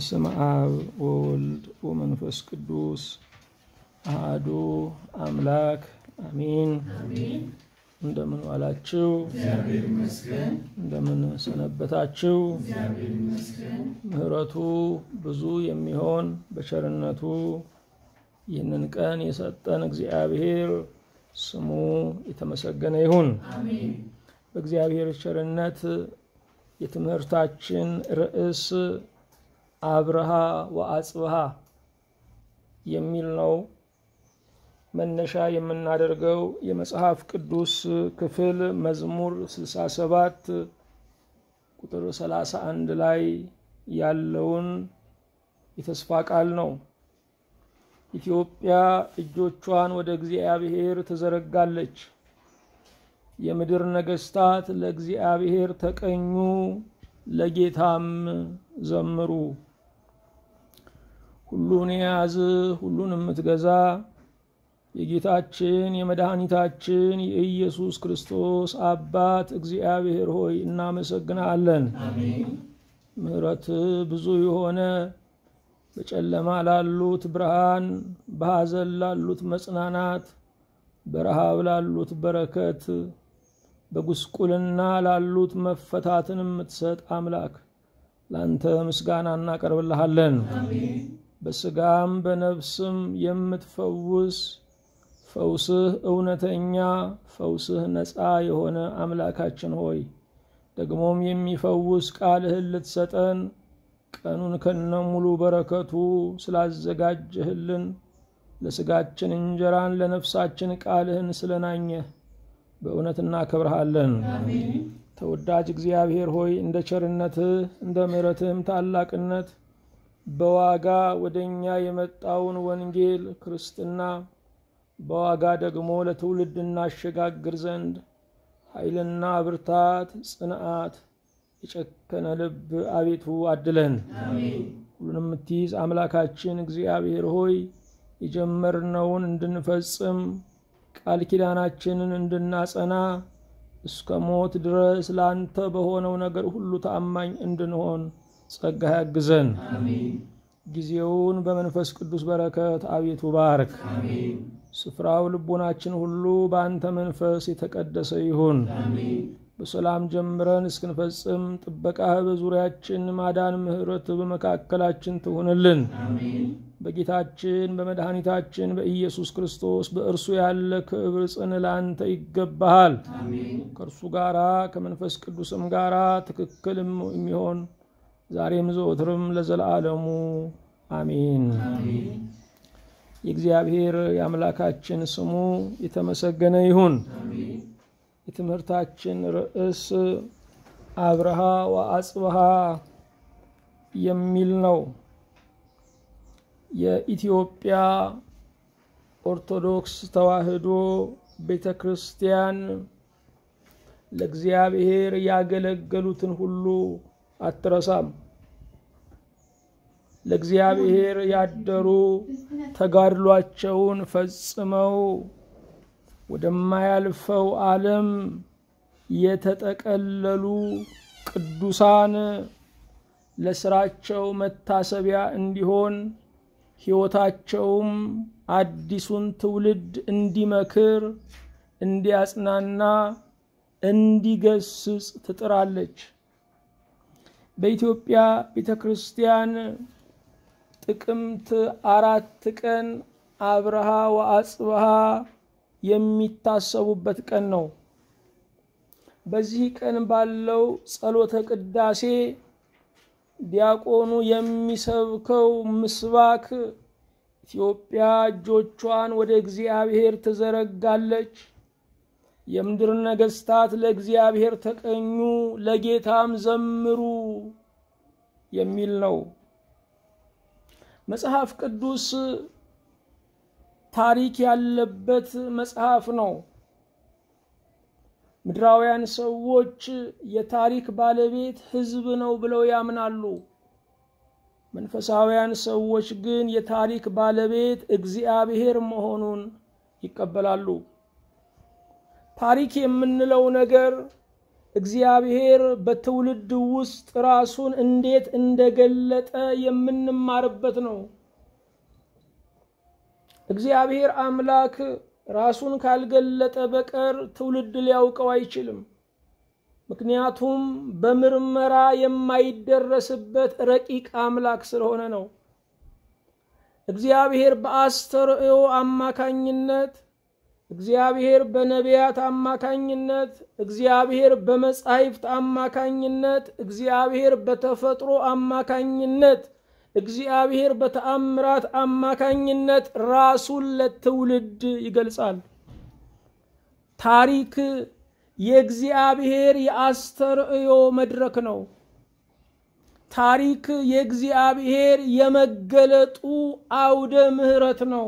በስመ አብ ወወልድ ወመንፈስ ቅዱስ አሐዱ አምላክ አሚን። እንደምን ዋላችሁ? እንደምን ሰነበታችሁ? ምሕረቱ ብዙ የሚሆን በቸርነቱ ይህንን ቀን የሰጠን እግዚአብሔር ስሙ የተመሰገነ ይሁን። በእግዚአብሔር ቸርነት የትምህርታችን ርዕስ አብርሃ ወአጽብሃ የሚል ነው። መነሻ የምናደርገው የመጽሐፍ ቅዱስ ክፍል መዝሙር 67 ቁጥር 31 ላይ ያለውን የተስፋ ቃል ነው። ኢትዮጵያ እጆቿን ወደ እግዚአብሔር ትዘረጋለች፣ የምድር ነገሥታት ለእግዚአብሔር ተቀኙ፣ ለጌታም ዘምሩ። ሁሉን የያዝ ሁሉን የምትገዛ የጌታችን የመድኃኒታችን የኢየሱስ ክርስቶስ አባት እግዚአብሔር ሆይ እናመሰግናለን። ምሕረት ብዙ የሆነ በጨለማ ላሉት ብርሃን፣ በሐዘን ላሉት መጽናናት፣ በረሃብ ላሉት በረከት፣ በጉስቁልና ላሉት መፈታትን የምትሰጥ አምላክ ለአንተ ምስጋና እናቀርብልሃለን። በስጋም በነፍስም የምትፈውስ ፈውስህ እውነተኛ ፈውስህ ነፃ የሆነ አምላካችን ሆይ ደግሞም የሚፈውስ ቃልህን ልትሰጠን ቀኑን ከነ ሙሉ በረከቱ ስላዘጋጀህልን ለስጋችን እንጀራን ለነፍሳችን ቃልህን ስለናኘህ በእውነት እናከብርሃለን። ተወዳጅ እግዚአብሔር ሆይ እንደ ቸርነትህ እንደ ምሕረትህም ታላቅነት በዋጋ ወደ እኛ የመጣውን ወንጌል ክርስትና በዋጋ ደግሞ ለትውልድ እናሸጋግር ዘንድ ኃይልና ብርታት፣ ጽንዓት፣ የጨከነ ልብ አቤቱ አድለን። ሁሉንም የምትይዝ አምላካችን እግዚአብሔር ሆይ የጀመርነውን እንድንፈጽም ቃል ኪዳናችንን እንድናጸና እስከ ሞት ድረስ ለአንተ በሆነው ነገር ሁሉ ታማኝ እንድንሆን ጸጋ ያግዘን። ጊዜውን በመንፈስ ቅዱስ በረከት አቤቱ ባርክ። ስፍራው ልቦናችን ሁሉ በአንተ መንፈስ የተቀደሰ ይሁን። በሰላም ጀምረን እስክንፈጽም ጥበቃህ በዙሪያችን፣ ማዳን ምሕረት በመካከላችን ትሁንልን። በጌታችን በመድኃኒታችን በኢየሱስ ክርስቶስ በእርሱ ያለ ክብር ጽን ለአንተ ይገባሃል። ከእርሱ ጋራ ከመንፈስ ቅዱስም ጋራ ትክክል የሚሆን ዛሬም ዘወትርም ለዘላለሙ አሜን። የእግዚአብሔር የአምላካችን ስሙ የተመሰገነ ይሁን። የትምህርታችን ርዕስ አብርሃ ወአጽብሃ የሚል ነው። የኢትዮጵያ ኦርቶዶክስ ተዋሕዶ ቤተ ክርስቲያን ለእግዚአብሔር ያገለገሉትን ሁሉ አትረሳም። ለእግዚአብሔር ያደሩ ተጋድሏቸውን ፈጽመው ወደማያልፈው ዓለም የተጠቀለሉ ቅዱሳን ለስራቸው መታሰቢያ እንዲሆን ሕይወታቸውም አዲሱን ትውልድ እንዲመክር፣ እንዲያጽናና፣ እንዲገስጽ ትጥራለች። በኢትዮጵያ ቤተ ክርስቲያን ጥቅምት አራት ቀን አብርሃ ወአጽብሃ የሚታሰቡበት ቀን ነው። በዚህ ቀን ባለው ጸሎተ ቅዳሴ ዲያቆኑ የሚሰብከው ምስባክ ኢትዮጵያ እጆቿን ወደ እግዚአብሔር ትዘረጋለች፣ የምድር ነገሥታት ለእግዚአብሔር ተቀኙ፣ ለጌታም ዘምሩ የሚል ነው። መጽሐፍ ቅዱስ ታሪክ ያለበት መጽሐፍ ነው። ምድራውያን ሰዎች የታሪክ ባለቤት ሕዝብ ነው ብለው ያምናሉ። መንፈሳውያን ሰዎች ግን የታሪክ ባለቤት እግዚአብሔር መሆኑን ይቀበላሉ። ታሪክ የምንለው ነገር እግዚአብሔር በትውልድ ውስጥ ራሱን እንዴት እንደገለጠ የምንማርበት ነው። እግዚአብሔር አምላክ ራሱን ካልገለጠ በቀር ትውልድ ሊያውቀው አይችልም። ምክንያቱም በምርመራ የማይደረስበት ረቂቅ አምላክ ስለሆነ ነው። እግዚአብሔር በአስተርእዮ አማካኝነት፣ እግዚአብሔር በነቢያት አማካኝነት፣ እግዚአብሔር በመጻሕፍት አማካኝነት፣ እግዚአብሔር በተፈጥሮ አማካኝነት፣ እግዚአብሔር በተአምራት አማካኝነት ራሱን ለትውልድ ይገልጻል። ታሪክ የእግዚአብሔር የአስተርእዮ መድረክ ነው። ታሪክ የእግዚአብሔር የመገለጡ አውደ ምሕረት ነው።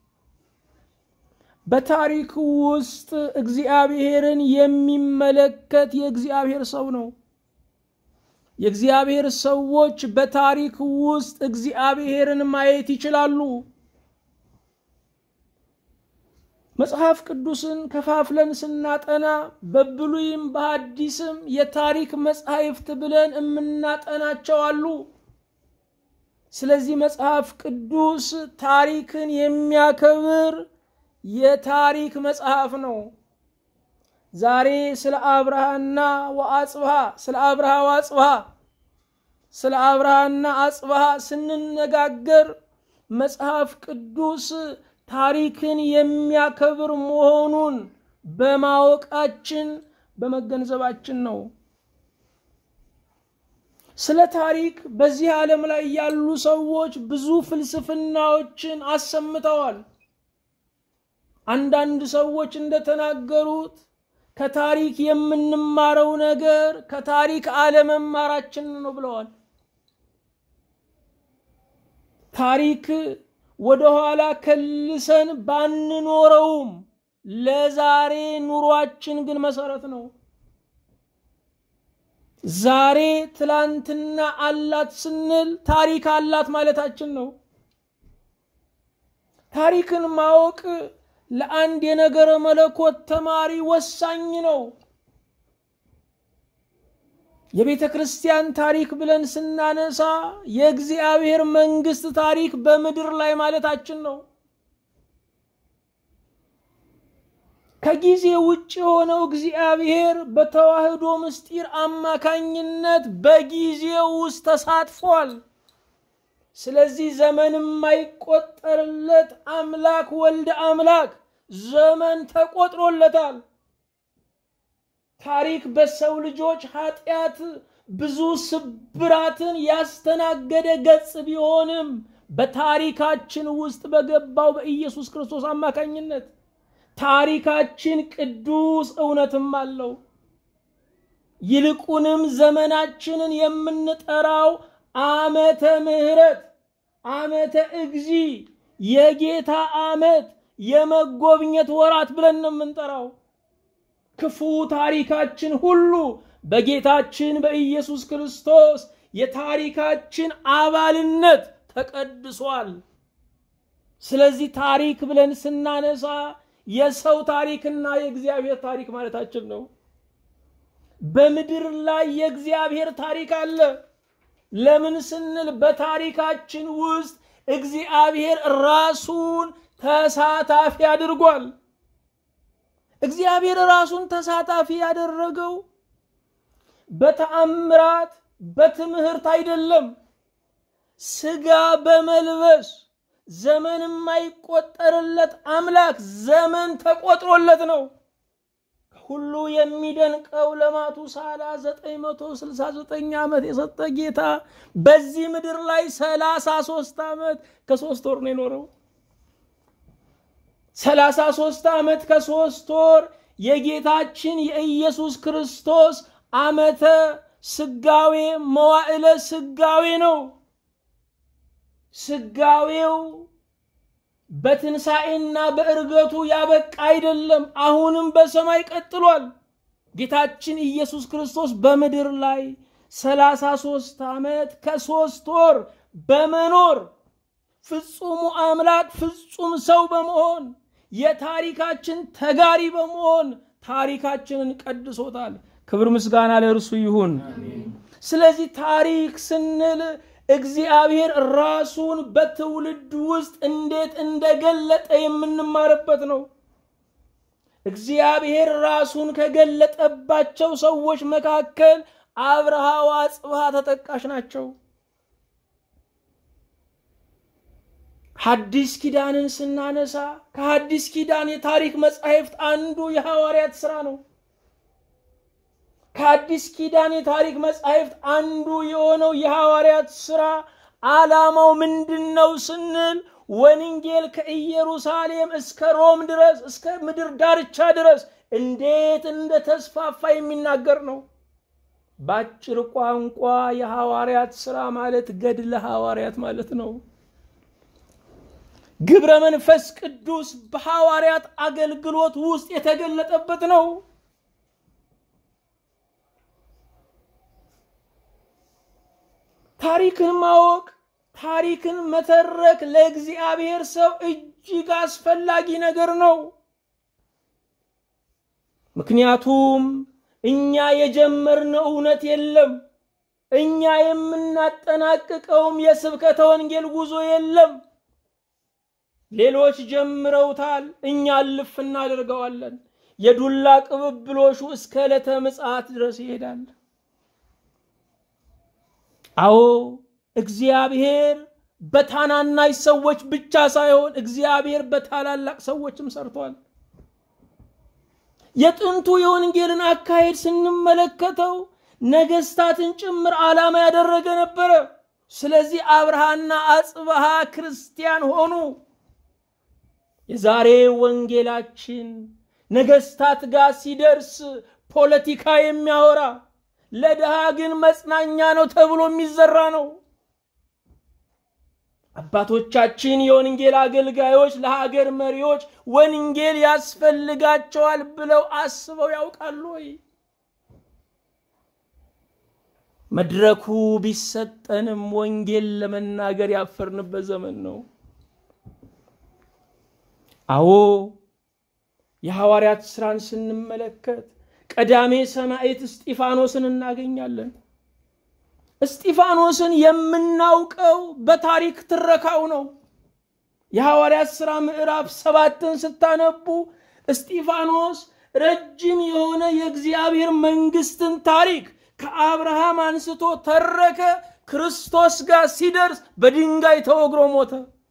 በታሪክ ውስጥ እግዚአብሔርን የሚመለከት የእግዚአብሔር ሰው ነው። የእግዚአብሔር ሰዎች በታሪክ ውስጥ እግዚአብሔርን ማየት ይችላሉ። መጽሐፍ ቅዱስን ከፋፍለን ስናጠና በብሉይም በሐዲስም የታሪክ መጻሕፍት ብለን የምናጠናቸው አሉ። ስለዚህ መጽሐፍ ቅዱስ ታሪክን የሚያከብር የታሪክ መጽሐፍ ነው። ዛሬ ስለ አብርሃና ወአጽብሃ ስለ አብርሃ ወአጽብሃ ስለ አብርሃና አጽብሃ ስንነጋገር መጽሐፍ ቅዱስ ታሪክን የሚያከብር መሆኑን በማወቃችን በመገንዘባችን ነው። ስለ ታሪክ በዚህ ዓለም ላይ ያሉ ሰዎች ብዙ ፍልስፍናዎችን አሰምተዋል። አንዳንድ ሰዎች እንደተናገሩት ከታሪክ የምንማረው ነገር ከታሪክ አለመማራችን ነው ብለዋል። ታሪክ ወደ ኋላ ከልሰን ባንኖረውም ለዛሬ ኑሯችን ግን መሰረት ነው። ዛሬ ትላንትና አላት ስንል ታሪክ አላት ማለታችን ነው። ታሪክን ማወቅ ለአንድ የነገረ መለኮት ተማሪ ወሳኝ ነው። የቤተ ክርስቲያን ታሪክ ብለን ስናነሳ የእግዚአብሔር መንግስት ታሪክ በምድር ላይ ማለታችን ነው። ከጊዜ ውጭ የሆነው እግዚአብሔር በተዋህዶ ምስጢር አማካኝነት በጊዜው ውስጥ ተሳትፏል። ስለዚህ ዘመን የማይቆጠርለት አምላክ ወልደ አምላክ ዘመን ተቆጥሮለታል። ታሪክ በሰው ልጆች ኃጢአት ብዙ ስብራትን ያስተናገደ ገጽ ቢሆንም በታሪካችን ውስጥ በገባው በኢየሱስ ክርስቶስ አማካኝነት ታሪካችን ቅዱስ እውነትም አለው። ይልቁንም ዘመናችንን የምንጠራው ዓመተ ምሕረት ዓመተ እግዚ የጌታ ዓመት የመጎብኘት ወራት ብለን ነው የምንጠራው። ክፉ ታሪካችን ሁሉ በጌታችን በኢየሱስ ክርስቶስ የታሪካችን አባልነት ተቀድሷል። ስለዚህ ታሪክ ብለን ስናነሳ የሰው ታሪክና የእግዚአብሔር ታሪክ ማለታችን ነው። በምድር ላይ የእግዚአብሔር ታሪክ አለ። ለምን ስንል በታሪካችን ውስጥ እግዚአብሔር ራሱን ተሳታፊ አድርጓል። እግዚአብሔር ራሱን ተሳታፊ ያደረገው በተአምራት በትምህርት አይደለም። ስጋ በመልበስ ዘመን የማይቆጠርለት አምላክ ዘመን ተቆጥሮለት ነው። ሁሉ የሚደንቀው ለማቱሳላ 969 ዓመት የሰጠ ጌታ በዚህ ምድር ላይ 33 ዓመት ከሶስት ወር ነው የኖረው። 33 ዓመት ከሶስት ወር የጌታችን የኢየሱስ ክርስቶስ ዓመተ ስጋዌ መዋዕለ ስጋዌ ነው። ስጋዌው በትንሣኤና በእርገቱ ያበቃ አይደለም። አሁንም በሰማይ ቀጥሏል። ጌታችን ኢየሱስ ክርስቶስ በምድር ላይ ሰላሳ ሦስት ዓመት ከሦስት ወር በመኖር ፍጹሙ አምላክ ፍጹም ሰው በመሆን የታሪካችን ተጋሪ በመሆን ታሪካችንን ቀድሶታል። ክብር ምስጋና ለእርሱ ይሁን። ስለዚህ ታሪክ ስንል እግዚአብሔር ራሱን በትውልድ ውስጥ እንዴት እንደገለጠ የምንማርበት ነው። እግዚአብሔር ራሱን ከገለጠባቸው ሰዎች መካከል አብርሃ ወአጽብሃ ተጠቃሽ ናቸው። ሐዲስ ኪዳንን ስናነሳ ከሐዲስ ኪዳን የታሪክ መጻሕፍት አንዱ የሐዋርያት ሥራ ነው። ከአዲስ ኪዳን የታሪክ መጻሕፍት አንዱ የሆነው የሐዋርያት ሥራ ዓላማው ምንድን ነው ስንል ወንጌል ከኢየሩሳሌም እስከ ሮም ድረስ እስከ ምድር ዳርቻ ድረስ እንዴት እንደተስፋፋ የሚናገር ነው። በአጭር ቋንቋ የሐዋርያት ሥራ ማለት ገድለ ሐዋርያት ማለት ነው። ግብረ መንፈስ ቅዱስ በሐዋርያት አገልግሎት ውስጥ የተገለጠበት ነው። ታሪክን ማወቅ ታሪክን መተረክ ለእግዚአብሔር ሰው እጅግ አስፈላጊ ነገር ነው። ምክንያቱም እኛ የጀመርነው እውነት የለም። እኛ የምናጠናቅቀውም የስብከተ ወንጌል ጉዞ የለም። ሌሎች ጀምረውታል፣ እኛ እልፍ እናደርገዋለን። የዱላ ቅብብሎሹ እስከ ዕለተ ምጽአት ድረስ ይሄዳል። አዎ እግዚአብሔር በታናናሽ ሰዎች ብቻ ሳይሆን እግዚአብሔር በታላላቅ ሰዎችም ሰርቷል። የጥንቱ የወንጌልን አካሄድ ስንመለከተው ነገስታትን ጭምር ዓላማ ያደረገ ነበረ። ስለዚህ አብርሃና አጽብሃ ክርስቲያን ሆኑ። የዛሬ ወንጌላችን ነገስታት ጋር ሲደርስ ፖለቲካ የሚያወራ ለድሃ ግን መጽናኛ ነው ተብሎ የሚዘራ ነው። አባቶቻችን የወንጌል አገልጋዮች ለሀገር መሪዎች ወንጌል ያስፈልጋቸዋል ብለው አስበው ያውቃሉ ወይ? መድረኩ ቢሰጠንም ወንጌል ለመናገር ያፈርንበት ዘመን ነው። አዎ የሐዋርያት ሥራን ስንመለከት ቀዳሜ ሰማዕት እስጢፋኖስን እናገኛለን። እስጢፋኖስን የምናውቀው በታሪክ ትረካው ነው። የሐዋርያት ሥራ ምዕራፍ ሰባትን ስታነቡ እስጢፋኖስ ረጅም የሆነ የእግዚአብሔር መንግስትን ታሪክ ከአብርሃም አንስቶ ተረከ። ክርስቶስ ጋር ሲደርስ በድንጋይ ተወግሮ ሞተ።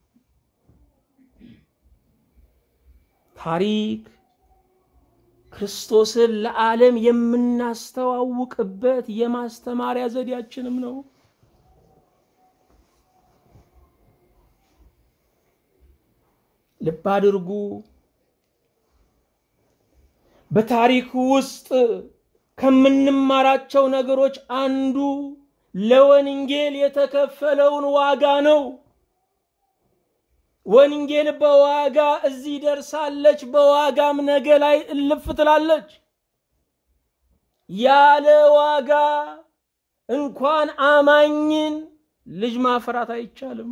ታሪክ ክርስቶስን ለዓለም የምናስተዋውቅበት የማስተማሪያ ዘዴያችንም ነው። ልብ አድርጉ። በታሪክ ውስጥ ከምንማራቸው ነገሮች አንዱ ለወንጌል የተከፈለውን ዋጋ ነው። ወንጌል በዋጋ እዚህ ደርሳለች፣ በዋጋም ነገ ላይ እልፍ ትላለች። ያለ ዋጋ እንኳን አማኝን ልጅ ማፍራት አይቻልም።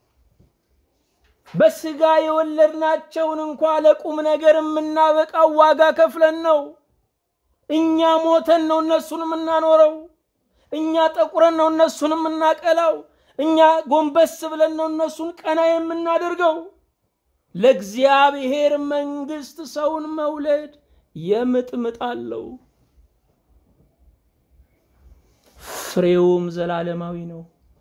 በስጋ የወለድናቸውን እንኳ ለቁም ነገር የምናበቃው ዋጋ ከፍለን ነው። እኛ ሞተን ነው እነሱን የምናኖረው። እኛ ጠቁረን ነው እነሱን የምናቀላው። እኛ ጎንበስ ብለን ነው እነሱን ቀና የምናደርገው። ለእግዚአብሔር መንግስት ሰውን መውለድ የምጥምጥ አለው፣ ፍሬውም ዘላለማዊ ነው።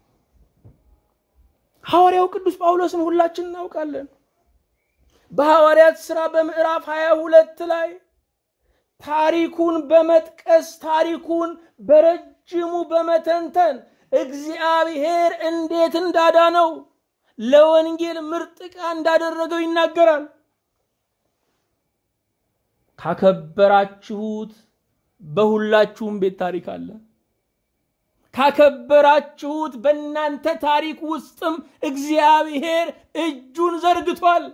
ሐዋርያው ቅዱስ ጳውሎስን ሁላችን እናውቃለን። በሐዋርያት ሥራ በምዕራፍ ሀያ ሁለት ላይ ታሪኩን በመጥቀስ ታሪኩን በረጅሙ በመተንተን እግዚአብሔር እንዴት እንዳዳነው ለወንጌል ምርጥ ዕቃ እንዳደረገው ይናገራል። ካከበራችሁት በሁላችሁም ቤት ታሪክ አለ። ካከበራችሁት በእናንተ ታሪክ ውስጥም እግዚአብሔር እጁን ዘርግቷል።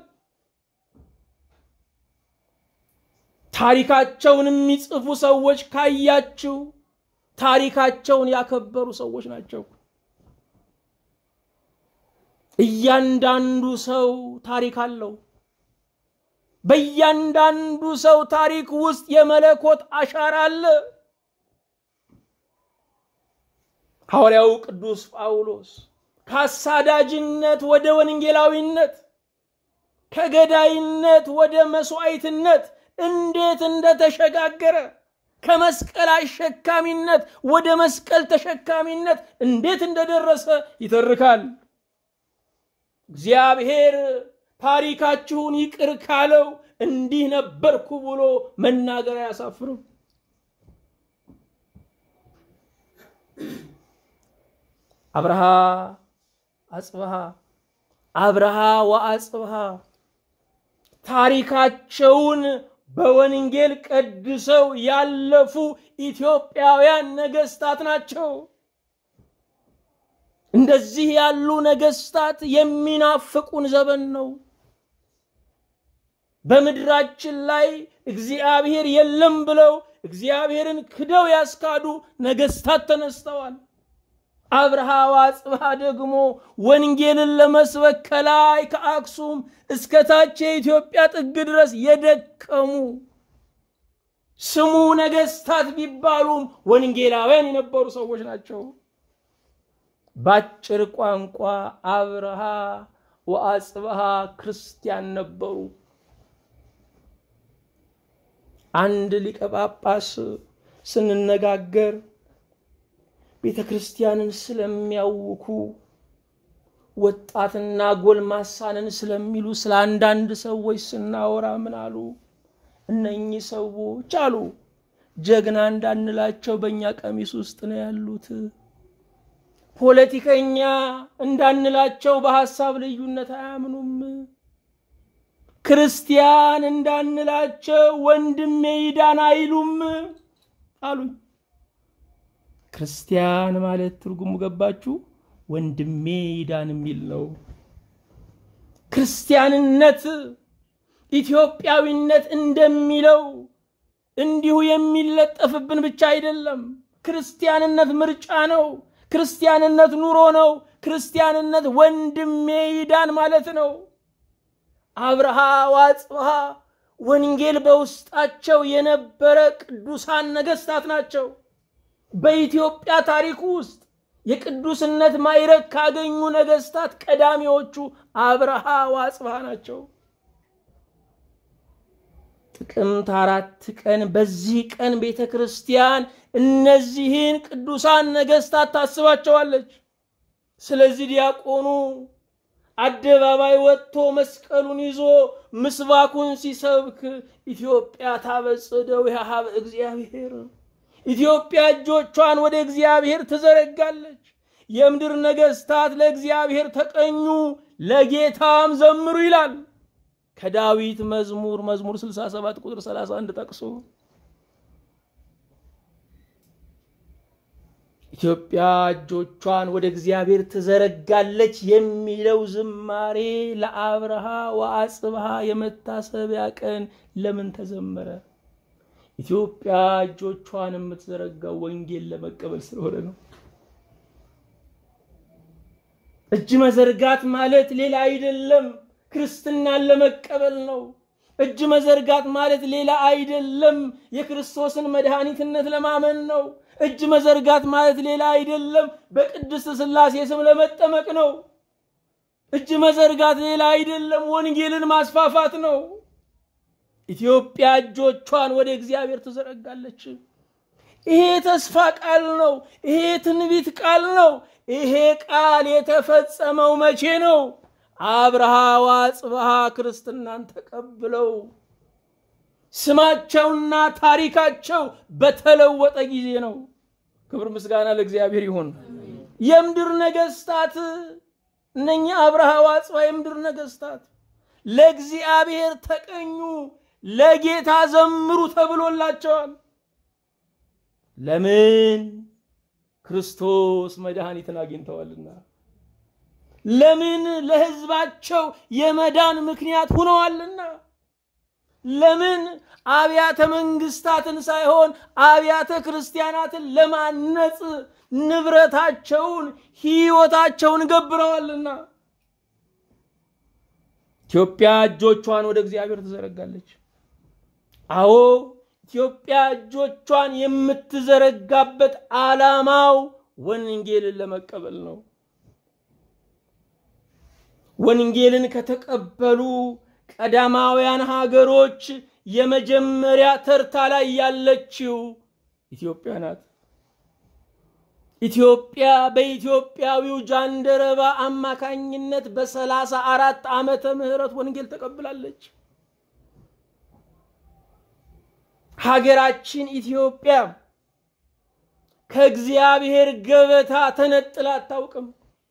ታሪካቸውን የሚጽፉ ሰዎች ካያችሁ ታሪካቸውን ያከበሩ ሰዎች ናቸው። እያንዳንዱ ሰው ታሪክ አለው። በእያንዳንዱ ሰው ታሪክ ውስጥ የመለኮት አሻራ አለ። ሐዋርያው ቅዱስ ጳውሎስ ከአሳዳጅነት ወደ ወንጌላዊነት ከገዳይነት ወደ መስዋዕትነት እንዴት እንደተሸጋገረ ከመስቀል አሸካሚነት ወደ መስቀል ተሸካሚነት እንዴት እንደደረሰ ይተርካል። እግዚአብሔር ታሪካችሁን ይቅር ካለው እንዲህ ነበርኩ ብሎ መናገር አያሳፍርም። አብርሃ አጽብሃ አብርሃ ወአጽብሃ ታሪካቸውን በወንጌል ቀድሰው ያለፉ ኢትዮጵያውያን ነገስታት ናቸው። እንደዚህ ያሉ ነገስታት የሚናፍቁን ዘመን ነው። በምድራችን ላይ እግዚአብሔር የለም ብለው እግዚአብሔርን ክደው ያስካዱ ነገስታት ተነስተዋል። አብርሃ ወአጽብሃ ደግሞ ወንጌልን ለመስበክ ከላይ ከአክሱም እስከ ታች የኢትዮጵያ ጥግ ድረስ የደከሙ ስሙ ነገስታት ቢባሉም ወንጌላውያን የነበሩ ሰዎች ናቸው። ባጭር ቋንቋ አብርሃ ወአጽብሃ ክርስቲያን ነበሩ። አንድ ሊቀ ጳጳስ ስንነጋገር ቤተ ክርስቲያንን ስለሚያውኩ ወጣትና ጎልማሳንን ስለሚሉ ስለ አንዳንድ ሰዎች ስናወራ ምን አሉ? እነኚህ ሰዎች አሉ ጀግና እንዳንላቸው በእኛ ቀሚስ ውስጥ ነው ያሉት። ፖለቲከኛ እንዳንላቸው በሐሳብ ልዩነት አያምኑም። ክርስቲያን እንዳንላቸው ወንድሜ ይዳን አይሉም አሉኝ። ክርስቲያን ማለት ትርጉሙ ገባችሁ? ወንድሜ ይዳን የሚል ነው። ክርስቲያንነት ኢትዮጵያዊነት እንደሚለው እንዲሁ የሚለጠፍብን ብቻ አይደለም። ክርስቲያንነት ምርጫ ነው። ክርስቲያንነት ኑሮ ነው። ክርስቲያንነት ወንድሜ ይዳን ማለት ነው። አብርሃ ወአጽብሃ ወንጌል በውስጣቸው የነበረ ቅዱሳን ነገስታት ናቸው። በኢትዮጵያ ታሪክ ውስጥ የቅዱስነት ማዕረግ ካገኙ ነገስታት ቀዳሚዎቹ አብርሃ ወአጽብሃ ናቸው። ጥቅምት አራት ቀን በዚህ ቀን ቤተ ክርስቲያን እነዚህን ቅዱሳን ነገስታት ታስባቸዋለች። ስለዚህ ዲያቆኑ አደባባይ ወጥቶ መስቀሉን ይዞ ምስባኩን ሲሰብክ ኢትዮጵያ ታበጽደው ያሃብ እግዚአብሔር ኢትዮጵያ እጆቿን ወደ እግዚአብሔር ትዘረጋለች። የምድር ነገስታት ለእግዚአብሔር ተቀኙ፣ ለጌታም ዘምሩ ይላል ከዳዊት መዝሙር መዝሙር 67 ቁጥር 31 ጠቅሶ ኢትዮጵያ እጆቿን ወደ እግዚአብሔር ትዘረጋለች የሚለው ዝማሬ ለአብርሃ ወአጽብሃ የመታሰቢያ ቀን ለምን ተዘመረ? ኢትዮጵያ እጆቿን የምትዘረጋው ወንጌል ለመቀበል ስለሆነ ነው። እጅ መዘርጋት ማለት ሌላ አይደለም፣ ክርስትናን ለመቀበል ነው። እጅ መዘርጋት ማለት ሌላ አይደለም፣ የክርስቶስን መድኃኒትነት ለማመን ነው። እጅ መዘርጋት ማለት ሌላ አይደለም፣ በቅድስት ሥላሴ ስም ለመጠመቅ ነው። እጅ መዘርጋት ሌላ አይደለም፣ ወንጌልን ማስፋፋት ነው። ኢትዮጵያ እጆቿን ወደ እግዚአብሔር ትዘረጋለች። ይሄ ተስፋ ቃል ነው። ይሄ ትንቢት ቃል ነው። ይሄ ቃል የተፈጸመው መቼ ነው? አብርሃ ወአጽብሃ ክርስትናን ተቀብለው ስማቸውና ታሪካቸው በተለወጠ ጊዜ ነው። ክብር ምስጋና ለእግዚአብሔር ይሁን። የምድር ነገስታት እነኛ አብርሃ ወአጽብሃ የምድር ነገስታት ለእግዚአብሔር ተቀኙ፣ ለጌታ ዘምሩ ተብሎላቸዋል። ለምን? ክርስቶስ መድኃኒትን አግኝተዋልና። ለምን? ለህዝባቸው የመዳን ምክንያት ሆነዋልና። ለምን? አብያተ መንግስታትን ሳይሆን አብያተ ክርስቲያናትን ለማነጽ ንብረታቸውን፣ ህይወታቸውን ገብረዋልና። ኢትዮጵያ እጆቿን ወደ እግዚአብሔር ትዘረጋለች። አዎ ኢትዮጵያ እጆቿን የምትዘረጋበት ዓላማው ወንጌልን ለመቀበል ነው። ወንጌልን ከተቀበሉ ቀዳማውያን ሀገሮች የመጀመሪያ ተርታ ላይ ያለችው ኢትዮጵያ ናት። ኢትዮጵያ በኢትዮጵያዊው ጃንደረባ አማካኝነት በሰላሳ አራት ዓመተ ምህረት ወንጌል ተቀብላለች። ሀገራችን ኢትዮጵያ ከእግዚአብሔር ገበታ ተነጥላ አታውቅም።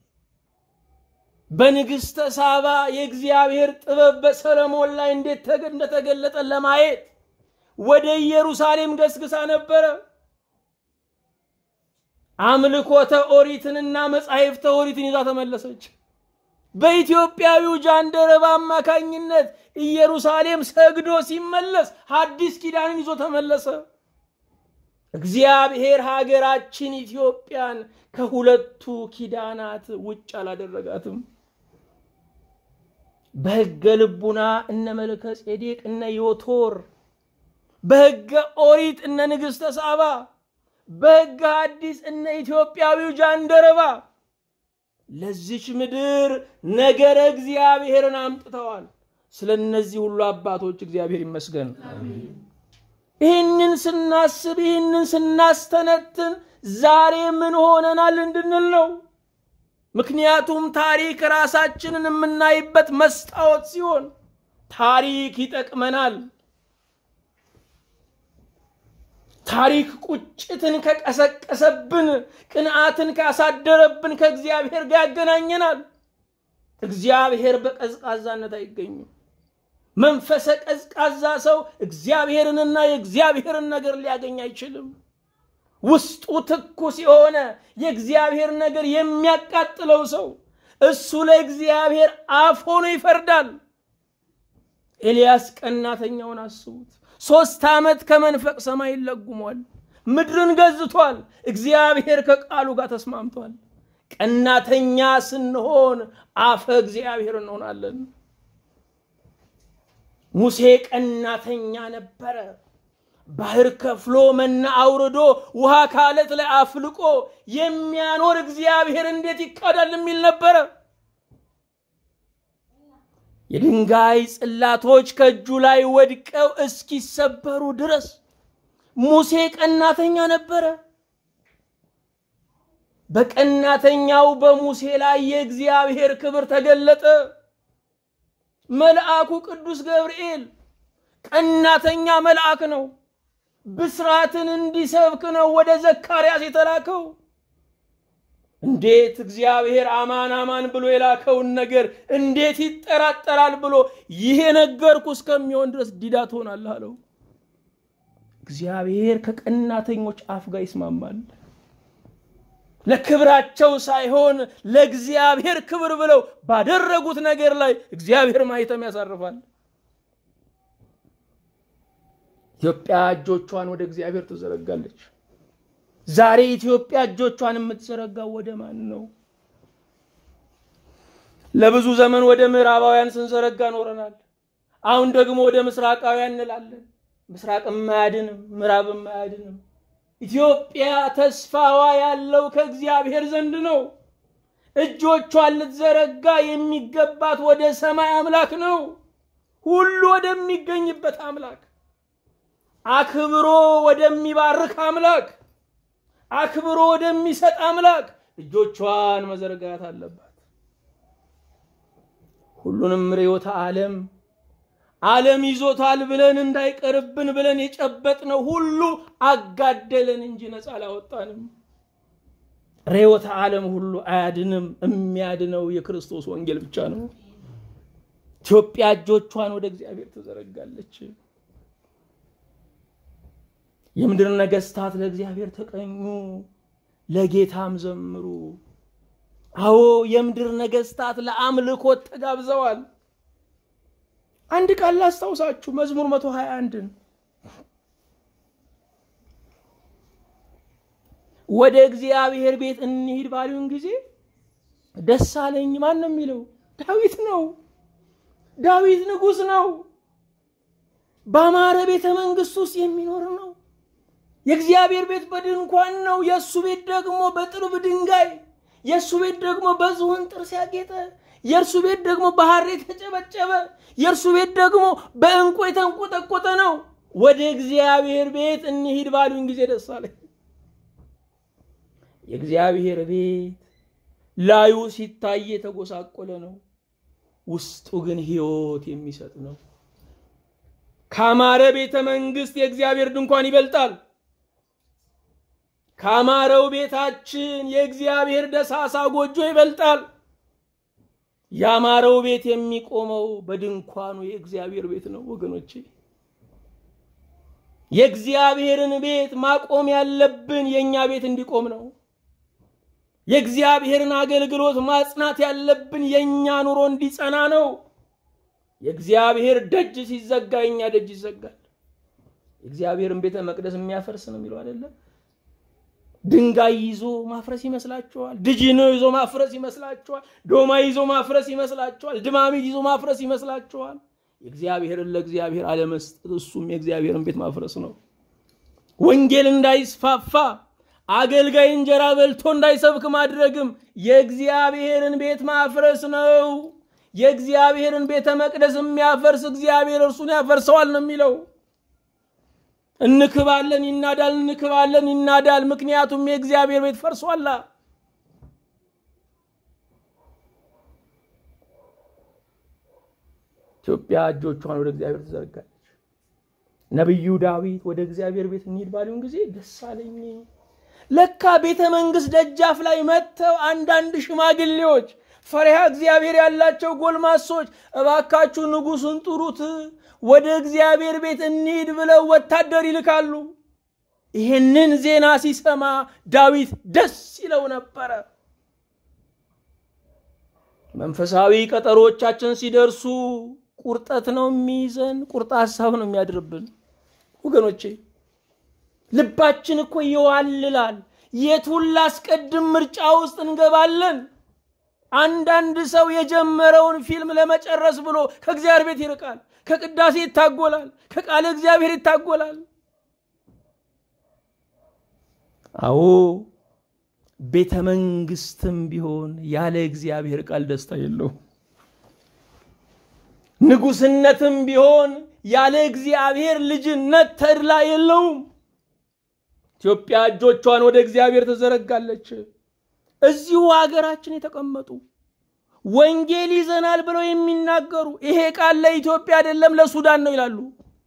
በንግሥተ ሳባ የእግዚአብሔር ጥበብ በሰለሞን ላይ እንዴት እንደተገለጠ ለማየት ወደ ኢየሩሳሌም ገስግሳ ነበረ። አምልኮተ ኦሪትንና መጻሕፍተ ኦሪትን ይዛ ተመለሰች። በኢትዮጵያዊው ጃንደረባ አማካኝነት ኢየሩሳሌም ሰግዶ ሲመለስ ሐዲስ ኪዳንን ይዞ ተመለሰ። እግዚአብሔር ሀገራችን ኢትዮጵያን ከሁለቱ ኪዳናት ውጭ አላደረጋትም። በሕገ ልቡና እነ መልከ ጼዴቅ እነ ዮቶር፣ በሕገ ኦሪት እነ ንግሥተ ሳባ፣ በሕገ ሐዲስ እነ ኢትዮጵያዊው ጃንደረባ ለዚች ምድር ነገረ እግዚአብሔርን አምጥተዋል። ስለ እነዚህ ሁሉ አባቶች እግዚአብሔር ይመስገን። ይህንን ስናስብ ይህንን ስናስተነትን ዛሬ ምን ሆነናል እንድንል ነው። ምክንያቱም ታሪክ ራሳችንን የምናይበት መስታወት ሲሆን ታሪክ ይጠቅመናል። ታሪክ ቁጭትን ከቀሰቀሰብን፣ ቅንዓትን ካሳደረብን ከእግዚአብሔር ጋር ያገናኘናል። እግዚአብሔር በቀዝቃዛነት አይገኝም። መንፈሰ ቀዝቃዛ ሰው እግዚአብሔርንና የእግዚአብሔርን ነገር ሊያገኝ አይችልም። ውስጡ ትኩስ የሆነ የእግዚአብሔር ነገር የሚያቃጥለው ሰው እሱ ለእግዚአብሔር አፍ ሆኖ ይፈርዳል። ኤልያስ ቀናተኛውን አስቡት። ሶስት ዓመት ከመንፈቅ ሰማይን ለጉሟል። ምድርን ገዝቷል። እግዚአብሔር ከቃሉ ጋር ተስማምቷል። ቀናተኛ ስንሆን አፈ እግዚአብሔር እንሆናለን። ሙሴ ቀናተኛ ነበረ። ባህር ከፍሎ መና አውርዶ ውሃ ካለት ላይ አፍልቆ የሚያኖር እግዚአብሔር እንዴት ይካዳል የሚል ነበረ። የድንጋይ ጽላቶች ከእጁ ላይ ወድቀው እስኪሰበሩ ድረስ ሙሴ ቀናተኛ ነበረ። በቀናተኛው በሙሴ ላይ የእግዚአብሔር ክብር ተገለጠ። መልአኩ ቅዱስ ገብርኤል ቀናተኛ መልአክ ነው። ብስራትን እንዲሰብክ ነው ወደ ዘካርያስ የተላከው። እንዴት እግዚአብሔር አማን አማን ብሎ የላከውን ነገር እንዴት ይጠራጠራል ብሎ ይሄ ነገርኩ እስከሚሆን ድረስ ዲዳ ትሆናለህ አለው። እግዚአብሔር ከቀናተኞች አፍ ጋር ይስማማል። ለክብራቸው ሳይሆን ለእግዚአብሔር ክብር ብለው ባደረጉት ነገር ላይ እግዚአብሔር ማኅተም ያሳርፋል። ኢትዮጵያ እጆቿን ወደ እግዚአብሔር ትዘረጋለች። ዛሬ ኢትዮጵያ እጆቿን የምትዘረጋው ወደ ማን ነው? ለብዙ ዘመን ወደ ምዕራባውያን ስንዘረጋ ኖረናል። አሁን ደግሞ ወደ ምስራቃውያን እንላለን። ምስራቅም አያድንም፣ ምዕራብም አያድንም። ኢትዮጵያ ተስፋዋ ያለው ከእግዚአብሔር ዘንድ ነው። እጆቿን ልትዘረጋ የሚገባት ወደ ሰማይ አምላክ ነው፣ ሁሉ ወደሚገኝበት አምላክ፣ አክብሮ ወደሚባርክ አምላክ፣ አክብሮ ወደሚሰጥ አምላክ እጆቿን መዘርጋት አለባት። ሁሉንም ርዕዮተ ዓለም ዓለም ይዞታል ብለን እንዳይቀርብን ብለን የጨበጥነው ሁሉ አጋደለን እንጂ ነፃ አላወጣንም። ርዕዮተ ዓለም ሁሉ አያድንም። የሚያድነው የክርስቶስ ወንጌል ብቻ ነው። ኢትዮጵያ እጆቿን ወደ እግዚአብሔር ትዘረጋለች። የምድር ነገስታት ለእግዚአብሔር ተቀኙ፣ ለጌታም ዘምሩ። አዎ የምድር ነገስታት ለአምልኮት ተጋብዘዋል። አንድ ቃል ላስታውሳችሁ፣ መዝሙር መቶ ሀያ አንድን ወደ እግዚአብሔር ቤት እንሂድ ባሉን ጊዜ ደስ አለኝ። ማን ነው የሚለው? ዳዊት ነው። ዳዊት ንጉሥ ነው። በአማረ ቤተ መንግስት ውስጥ የሚኖር ነው። የእግዚአብሔር ቤት በድንኳን ነው። የእሱ ቤት ደግሞ በጥርብ ድንጋይ፣ የእሱ ቤት ደግሞ በዝሆን ጥርስ ያጌጠ፣ የእርሱ ቤት ደግሞ በሐር የተጨበጨበ፣ የእርሱ ቤት ደግሞ በዕንቁ የተንቆጠቆጠ ነው። ወደ እግዚአብሔር ቤት እንሂድ ባሉኝ ጊዜ ደስ አለኝ። የእግዚአብሔር ቤት ላዩ ሲታይ የተጎሳቆለ ነው፣ ውስጡ ግን ሕይወት የሚሰጥ ነው። ካማረ ቤተ መንግስት የእግዚአብሔር ድንኳን ይበልጣል። ካማረው ቤታችን የእግዚአብሔር ደሳሳ ጎጆ ይበልጣል። ያማረው ቤት የሚቆመው በድንኳኑ የእግዚአብሔር ቤት ነው ወገኖቼ። የእግዚአብሔርን ቤት ማቆም ያለብን የእኛ ቤት እንዲቆም ነው። የእግዚአብሔርን አገልግሎት ማጽናት ያለብን የእኛ ኑሮ እንዲጸና ነው። የእግዚአብሔር ደጅ ሲዘጋ የእኛ ደጅ ይዘጋል። የእግዚአብሔርን ቤተ መቅደስ የሚያፈርስ ነው የሚለው አይደለም። ድንጋይ ይዞ ማፍረስ ይመስላችኋል? ድጅኖ ይዞ ማፍረስ ይመስላችኋል? ዶማ ይዞ ማፍረስ ይመስላችኋል? ድማሚት ይዞ ማፍረስ ይመስላችኋል? የእግዚአብሔርን ለእግዚአብሔር አለመስጠት እሱም የእግዚአብሔርን ቤት ማፍረስ ነው። ወንጌል እንዳይስፋፋ አገልጋይ እንጀራ በልቶ እንዳይሰብክ ማድረግም የእግዚአብሔርን ቤት ማፍረስ ነው። የእግዚአብሔርን ቤተ መቅደስ የሚያፈርስ እግዚአብሔር እርሱን ያፈርሰዋል ነው የሚለው። እንክባለን ይናዳል፣ እንክባለን ይናዳል። ምክንያቱም የእግዚአብሔር ቤት ፈርሷላ። ኢትዮጵያ እጆቿን ወደ እግዚአብሔር ትዘርጋለች። ነቢዩ ዳዊት ወደ እግዚአብሔር ቤት እንሂድ ባሉን ጊዜ ደስ አለኝ። ለካ ቤተ መንግስት ደጃፍ ላይ መጥተው አንዳንድ ሽማግሌዎች ፈሪሃ እግዚአብሔር ያላቸው ጎልማሶች እባካችሁ ንጉሱን ጥሩት፣ ወደ እግዚአብሔር ቤት እንሂድ ብለው ወታደር ይልካሉ። ይህንን ዜና ሲሰማ ዳዊት ደስ ይለው ነበረ። መንፈሳዊ ቀጠሮቻችን ሲደርሱ ቁርጠት ነው የሚይዘን፣ ቁርጥ ሀሳብ ነው የሚያድርብን። ወገኖቼ ልባችን እኮ ይዋልላል። የቱን ላስቀድም ምርጫ ውስጥ እንገባለን። አንዳንድ ሰው የጀመረውን ፊልም ለመጨረስ ብሎ ከእግዚአብሔር ቤት ይርቃል፣ ከቅዳሴ ይታጎላል፣ ከቃለ እግዚአብሔር ይታጎላል። አዎ ቤተ መንግስትም ቢሆን ያለ እግዚአብሔር ቃል ደስታ የለው። ንጉስነትም ቢሆን ያለ እግዚአብሔር ልጅነት ተድላ የለውም። ኢትዮጵያ እጆቿን ወደ እግዚአብሔር ትዘረጋለች። እዚሁ ሀገራችን የተቀመጡ ወንጌል ይዘናል ብለው የሚናገሩ ይሄ ቃል ለኢትዮጵያ አይደለም ለሱዳን ነው ይላሉ።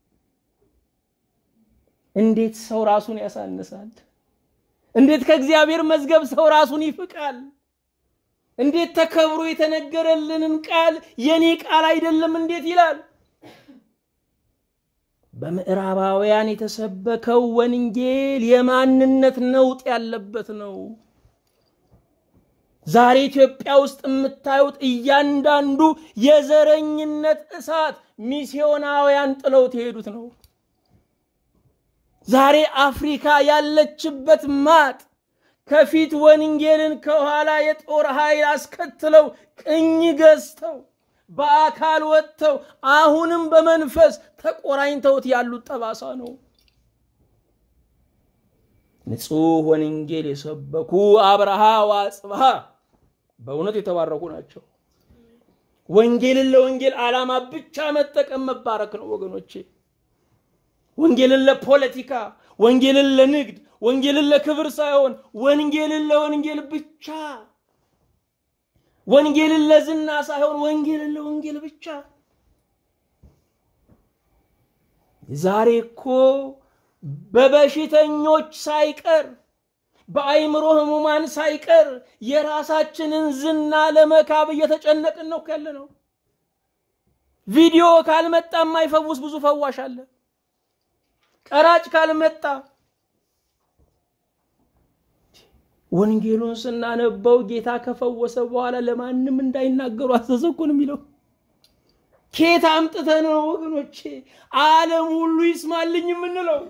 እንዴት ሰው ራሱን ያሳንሳል? እንዴት ከእግዚአብሔር መዝገብ ሰው ራሱን ይፍቃል? እንዴት ተከብሮ የተነገረልንን ቃል የኔ ቃል አይደለም እንዴት ይላል? በምዕራባውያን የተሰበከው ወንጌል የማንነት ነውጥ ያለበት ነው። ዛሬ ኢትዮጵያ ውስጥ የምታዩት እያንዳንዱ የዘረኝነት እሳት ሚስዮናውያን ጥለው የሄዱት ነው። ዛሬ አፍሪካ ያለችበት ማጥ ከፊት ወንጌልን ከኋላ የጦር ኃይል አስከትለው ቅኝ ገዝተው በአካል ወጥተው አሁንም በመንፈስ ተቆራኝተውት ያሉት ጠባሳ ነው። ንጹሕ ወንጌል የሰበኩ አብርሃ ወአጽብሃ በእውነት የተባረኩ ናቸው። ወንጌልን ለወንጌል ዓላማ ብቻ መጠቀም መባረክ ነው ወገኖቼ። ወንጌልን ለፖለቲካ፣ ወንጌልን ለንግድ፣ ወንጌልን ለክብር ሳይሆን ወንጌልን ለወንጌል ብቻ፣ ወንጌልን ለዝና ሳይሆን ወንጌልን ለወንጌል ብቻ። ዛሬ እኮ በበሽተኞች ሳይቀር በአይምሮ ህሙማን ሳይቀር የራሳችንን ዝና ለመካብ እየተጨነቅን ነው ያለ ነው። ቪዲዮ ካልመጣ የማይፈውስ ብዙ ፈዋሽ አለ። ቀራጭ ካልመጣ ወንጌሉን ስናነበው ጌታ ከፈወሰ በኋላ ለማንም እንዳይናገሩ አዘዘኩን የሚለው ኬት አምጥተን ነው ወገኖቼ? ዓለም ሁሉ ይስማልኝ የምንለው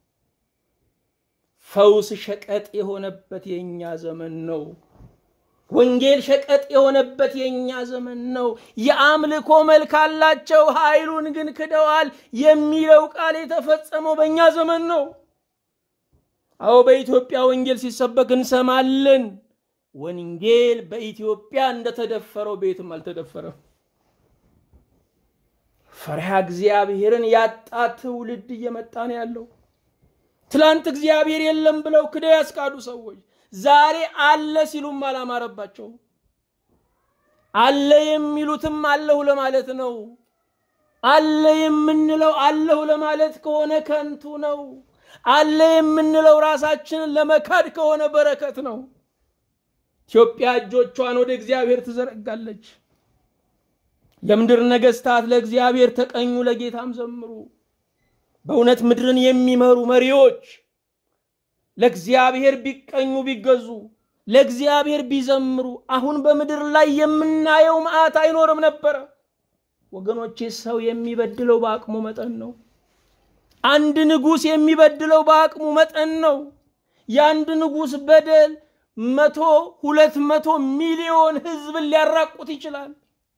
ፈውስ ሸቀጥ የሆነበት የእኛ ዘመን ነው። ወንጌል ሸቀጥ የሆነበት የእኛ ዘመን ነው። የአምልኮ መልክ አላቸው፣ ኃይሉን ግን ክደዋል የሚለው ቃል የተፈጸመው በእኛ ዘመን ነው። አዎ በኢትዮጵያ ወንጌል ሲሰበክ እንሰማለን። ወንጌል በኢትዮጵያ እንደተደፈረው ቤትም አልተደፈረም። ፈሪሃ እግዚአብሔርን ያጣ ትውልድ እየመጣ ነው ያለው። ትላንት እግዚአብሔር የለም ብለው ክደው ያስካዱ ሰዎች ዛሬ አለ ሲሉም አላማረባቸው። አለ የሚሉትም አለሁ ለማለት ነው። አለ የምንለው አለሁ ለማለት ከሆነ ከንቱ ነው። አለ የምንለው ራሳችንን ለመካድ ከሆነ በረከት ነው። ኢትዮጵያ እጆቿን ወደ እግዚአብሔር ትዘረጋለች። የምድር ነገስታት ለእግዚአብሔር ተቀኙ፣ ለጌታም ዘምሩ። በእውነት ምድርን የሚመሩ መሪዎች ለእግዚአብሔር ቢቀኙ ቢገዙ፣ ለእግዚአብሔር ቢዘምሩ አሁን በምድር ላይ የምናየው መዓት አይኖርም ነበረ። ወገኖቼ ሰው የሚበድለው በአቅሙ መጠን ነው። አንድ ንጉሥ የሚበድለው በአቅሙ መጠን ነው። የአንድ ንጉሥ በደል መቶ ሁለት መቶ ሚሊዮን ህዝብን ሊያራቁት ይችላል።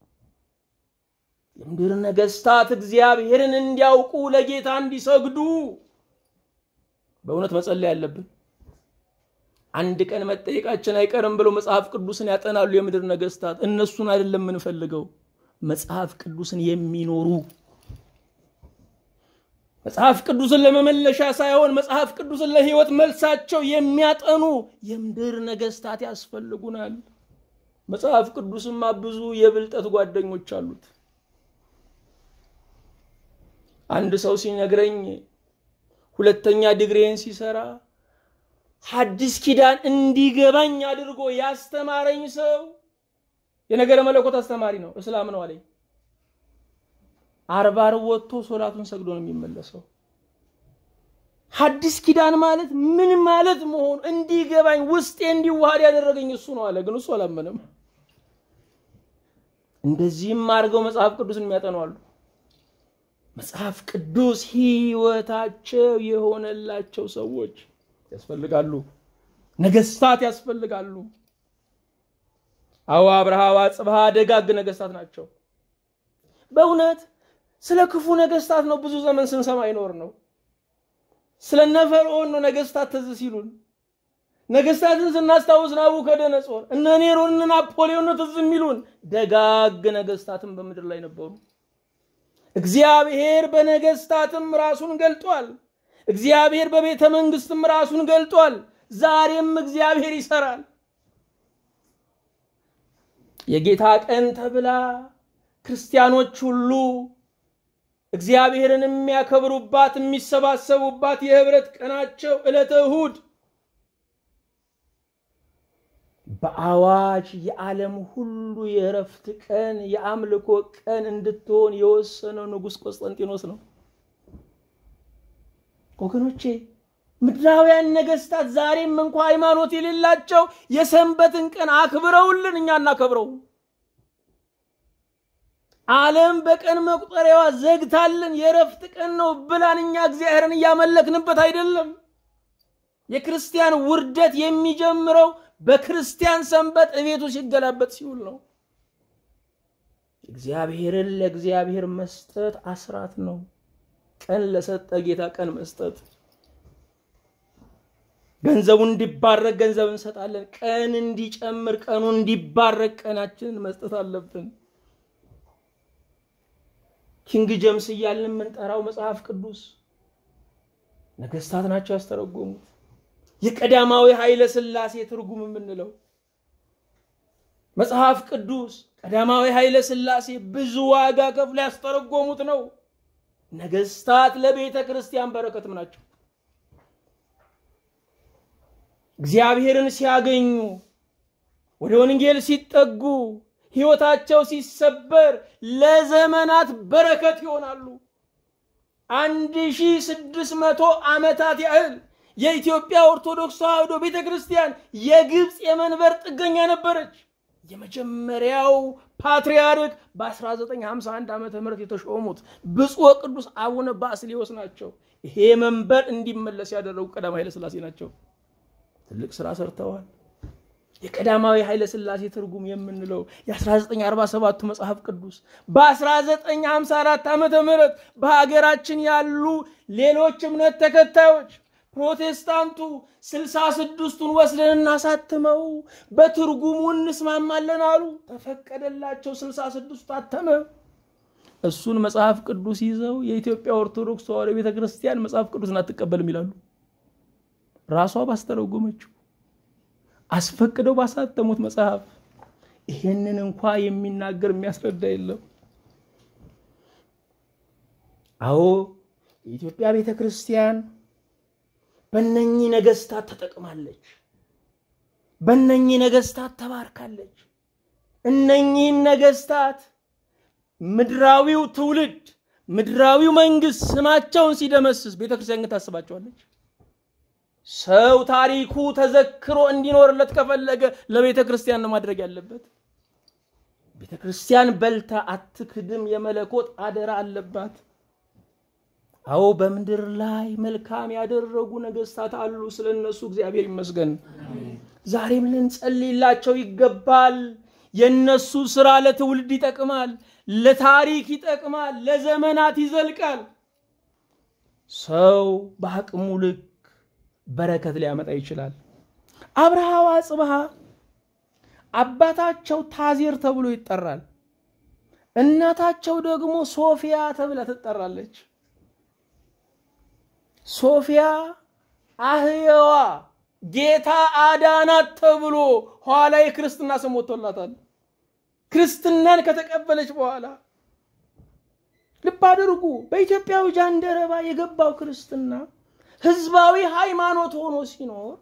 የምድር ነገስታት እግዚአብሔርን እንዲያውቁ ለጌታ እንዲሰግዱ በእውነት መጸለይ ያለብን። አንድ ቀን መጠየቃችን አይቀርም ብለው መጽሐፍ ቅዱስን ያጠናሉ የምድር ነገስታት። እነሱን አይደለም የምንፈልገው፣ መጽሐፍ ቅዱስን የሚኖሩ መጽሐፍ ቅዱስን ለመመለሻ ሳይሆን መጽሐፍ ቅዱስን ለህይወት መልሳቸው የሚያጠኑ የምድር ነገስታት ያስፈልጉናል። መጽሐፍ ቅዱስማ ብዙ የብልጠት ጓደኞች አሉት። አንድ ሰው ሲነግረኝ ሁለተኛ ዲግሪን ሲሰራ ሐዲስ ኪዳን እንዲገባኝ አድርጎ ያስተማረኝ ሰው የነገረ መለኮት አስተማሪ ነው፣ እስላም ነው አለኝ። አርባ ዓርብ ወጥቶ ሶላቱን ሰግዶ ነው የሚመለሰው። ሐዲስ ኪዳን ማለት ምን ማለት መሆኑ እንዲገባኝ ውስጤ እንዲዋሃድ ያደረገኝ እሱ ነው አለ። ግን እሱ አላመነም። እንደዚህም አድርገው መጽሐፍ ቅዱስን የሚያጠኑ አሉ። መጽሐፍ ቅዱስ ህይወታቸው የሆነላቸው ሰዎች ያስፈልጋሉ። ነገስታት ያስፈልጋሉ። አዎ አብርሃ ወአጽብሃ ደጋግ ነገስታት ናቸው። በእውነት ስለ ክፉ ነገስታት ነው ብዙ ዘመን ስንሰማ ይኖር ነው። ስለነ ፈርዖን ነው ነገስታት ትዝ ሲሉን። ነገስታትን ስናስታውስ ናቡከደነጾር፣ እነ ኔሮን፣ እነ ናፖሊዮን ነው ትዝ የሚሉን። ደጋግ ነገስታትም በምድር ላይ ነበሩ። እግዚአብሔር በነገስታትም ራሱን ገልጧል። እግዚአብሔር በቤተ መንግስትም ራሱን ገልጧል። ዛሬም እግዚአብሔር ይሰራል። የጌታ ቀን ተብላ ክርስቲያኖች ሁሉ እግዚአብሔርን የሚያከብሩባት የሚሰባሰቡባት የህብረት ቀናቸው ዕለተ እሁድ በአዋጅ የዓለም ሁሉ የእረፍት ቀን የአምልኮ ቀን እንድትሆን የወሰነው ንጉሥ ቆስጠንጢኖስ ነው። ወገኖቼ ምድራውያን ነገስታት ዛሬም እንኳ ሃይማኖት የሌላቸው የሰንበትን ቀን አክብረውልን እኛ እናከብረው። ዓለም በቀን መቁጠሪያዋ ዘግታልን የእረፍት ቀን ነው ብላን እኛ እግዚአብሔርን እያመለክንበት አይደለም። የክርስቲያን ውርደት የሚጀምረው በክርስቲያን ሰንበት እቤቱ ሲገላበጥ ሲውል ነው። እግዚአብሔርን ለእግዚአብሔር መስጠት አስራት ነው። ቀን ለሰጠ ጌታ ቀን መስጠት። ገንዘቡ እንዲባረክ ገንዘብ እንሰጣለን። ቀን እንዲጨምር ቀኑ እንዲባረክ ቀናችንን መስጠት አለብን። ኪንግ ጀምስ እያልን የምንጠራው መጽሐፍ ቅዱስ ነገስታት ናቸው ያስተረጎሙት። የቀዳማዊ ኃይለ ሥላሴ ትርጉም የምንለው መጽሐፍ ቅዱስ ቀዳማዊ ኃይለ ሥላሴ ብዙ ዋጋ ከፍሎ ያስተረጎሙት ነው። ነገስታት ለቤተ ክርስቲያን በረከትም ናቸው። እግዚአብሔርን ሲያገኙ ወደ ወንጌል ሲጠጉ ሕይወታቸው ሲሰበር ለዘመናት በረከት ይሆናሉ። አንድ ሺህ ስድስት መቶ ዓመታት ያህል የኢትዮጵያ ኦርቶዶክስ ተዋሕዶ ቤተ ክርስቲያን የግብፅ የመንበር ጥገኛ ነበረች። የመጀመሪያው ፓትርያርክ በ1951 ዓመተ ምህረት የተሾሙት ብፁዕ ቅዱስ አቡነ ባስልዮስ ናቸው። ይሄ መንበር እንዲመለስ ያደረጉ ቀዳማዊ ኃይለ ሥላሴ ናቸው። ትልቅ ስራ ሰርተዋል። የቀዳማዊ ኃይለ ሥላሴ ትርጉም የምንለው የ1947ቱ መጽሐፍ ቅዱስ በ1954 ዓመተ ምህረት በሀገራችን ያሉ ሌሎች እምነት ተከታዮች ፕሮቴስታንቱ ስልሳ ስድስቱን ወስደን እናሳትመው በትርጉሙ እንስማማለን አሉ። ተፈቀደላቸው። ስልሳ ስድስቱ ታተመ። እሱን መጽሐፍ ቅዱስ ይዘው የኢትዮጵያ ኦርቶዶክስ ተዋሕዶ ቤተ ክርስቲያን መጽሐፍ ቅዱስን አትቀበልም ይላሉ። ራሷ ባስተረጎመችው አስፈቅደው ባሳተሙት መጽሐፍ ይሄንን እንኳ የሚናገር የሚያስረዳ የለም። አዎ የኢትዮጵያ ቤተ ክርስቲያን በእነኚህ ነገስታት ተጠቅማለች። በእነኚህ ነገስታት ተባርካለች። እነኚህን ነገስታት ምድራዊው ትውልድ ምድራዊው መንግስት ስማቸውን ሲደመስስ ቤተ ክርስቲያን ግን ታስባቸዋለች። ሰው ታሪኩ ተዘክሮ እንዲኖርለት ከፈለገ ለቤተ ክርስቲያን ነው ማድረግ ያለበት። ቤተ ክርስቲያን በልታ አትክድም። የመለኮት አደራ አለባት። አዎ በምድር ላይ መልካም ያደረጉ ነገስታት አሉ። ስለ እነሱ እግዚአብሔር ይመስገን። ዛሬም ልንጸልይላቸው ይገባል። የእነሱ ስራ ለትውልድ ይጠቅማል፣ ለታሪክ ይጠቅማል፣ ለዘመናት ይዘልቃል። ሰው በአቅሙ ልክ በረከት ሊያመጣ ይችላል። አብርሃ ወአጽብሃ አባታቸው ታዜር ተብሎ ይጠራል። እናታቸው ደግሞ ሶፊያ ተብላ ትጠራለች። ሶፊያ አህየዋ ጌታ አዳናት ተብሎ ኋላ የክርስትና ስም ወጥቶላታል። ክርስትናን ከተቀበለች በኋላ ልብ አድርጉ። በኢትዮጵያዊ ጃንደረባ የገባው ክርስትና ህዝባዊ ሃይማኖት ሆኖ ሲኖር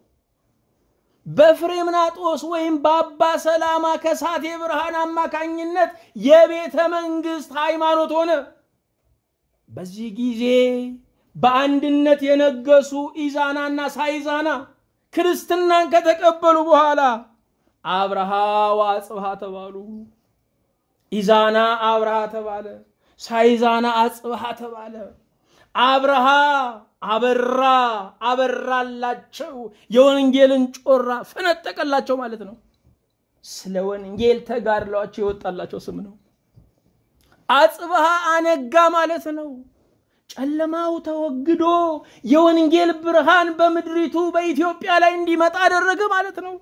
በፍሬምናጦስ ወይም በአባ ሰላማ ከሳቴ ብርሃን አማካኝነት የቤተ መንግስት ሃይማኖት ሆነ። በዚህ ጊዜ በአንድነት የነገሱ ኢዛናና ሳይዛና ክርስትናን ከተቀበሉ በኋላ አብርሃ ወአጽብሃ ተባሉ። ኢዛና አብርሃ ተባለ፣ ሳይዛና አጽብሃ ተባለ። አብርሃ አበራ አበራላቸው፣ የወንጌልን ጮራ ፈነጠቀላቸው ማለት ነው። ስለ ወንጌል ተጋድለዋቸው የወጣላቸው ስም ነው። አጽብሃ አነጋ ማለት ነው። ጨለማው ተወግዶ የወንጌል ብርሃን በምድሪቱ በኢትዮጵያ ላይ እንዲመጣ አደረገ ማለት ነው።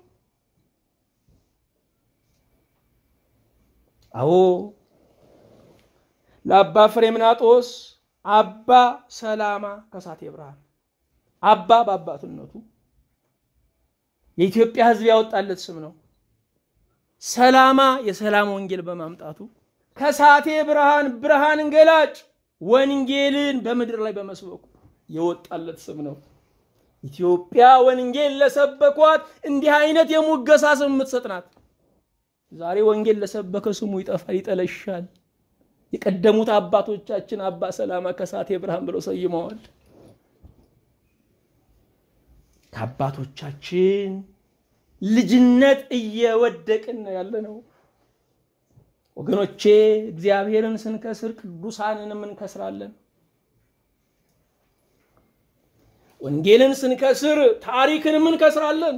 አዎ ለአባ ፍሬምናጦስ አባ ሰላማ ከሳቴ ብርሃን አባ በአባትነቱ የኢትዮጵያ ሕዝብ ያወጣለት ስም ነው። ሰላማ የሰላም ወንጌል በማምጣቱ ከሳቴ ብርሃን ብርሃን ገላጭ ወንጌልን በምድር ላይ በመስበኩ የወጣለት ስም ነው። ኢትዮጵያ ወንጌል ለሰበኳት እንዲህ አይነት የሙገሳ ስም የምትሰጥ ናት። ዛሬ ወንጌል ለሰበከ ስሙ ይጠፋል፣ ይጠለሻል። የቀደሙት አባቶቻችን አባ ሰላማ ከሳቴ ብርሃን ብለው ሰይመዋል። ከአባቶቻችን ልጅነት እየወደቅን ነው ያለ ነው። ወገኖቼ እግዚአብሔርን ስንከስር ቅዱሳንንም እንከስራለን። ወንጌልን ስንከስር ታሪክንም እንከስራለን።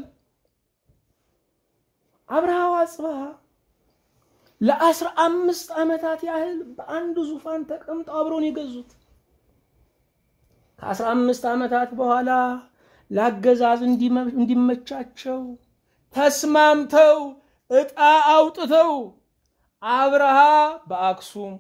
አብርሃ ወአጽብሃ ለአስራ አምስት ዓመታት ያህል በአንድ ዙፋን ተቀምጠው አብረውን የገዙት ከአስራ አምስት ዓመታት በኋላ ለአገዛዝ እንዲመቻቸው ተስማምተው ዕጣ አውጥተው አብርሃ በአክሱም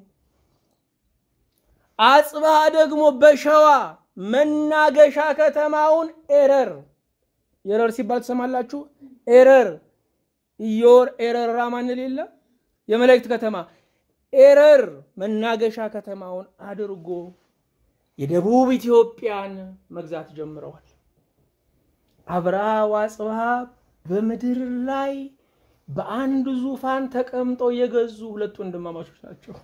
አጽብሃ ደግሞ በሸዋ መናገሻ ከተማውን ኤረር ኤረር ሲባል ትሰማላችሁ። ኤረር ኢዮር ኤረር ራማንል የለ የመላእክት ከተማ ኤረር መናገሻ ከተማውን አድርጎ የደቡብ ኢትዮጵያን መግዛት ጀምረዋል። አብርሃ ወአጽብሃ በምድር ላይ በአንድ ዙፋን ተቀምጠው የገዙ ሁለት ወንድማማቾች ናቸው።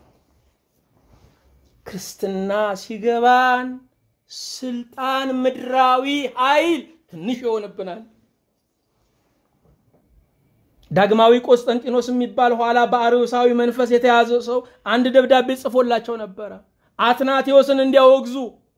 ክርስትና ሲገባን ስልጣን ምድራዊ ኃይል ትንሽ ይሆንብናል። ዳግማዊ ቆስጠንጢኖስ የሚባል ኋላ በአርዮሳዊ መንፈስ የተያዘ ሰው አንድ ደብዳቤ ጽፎላቸው ነበረ። አትናቴዎስን እንዲያወግዙ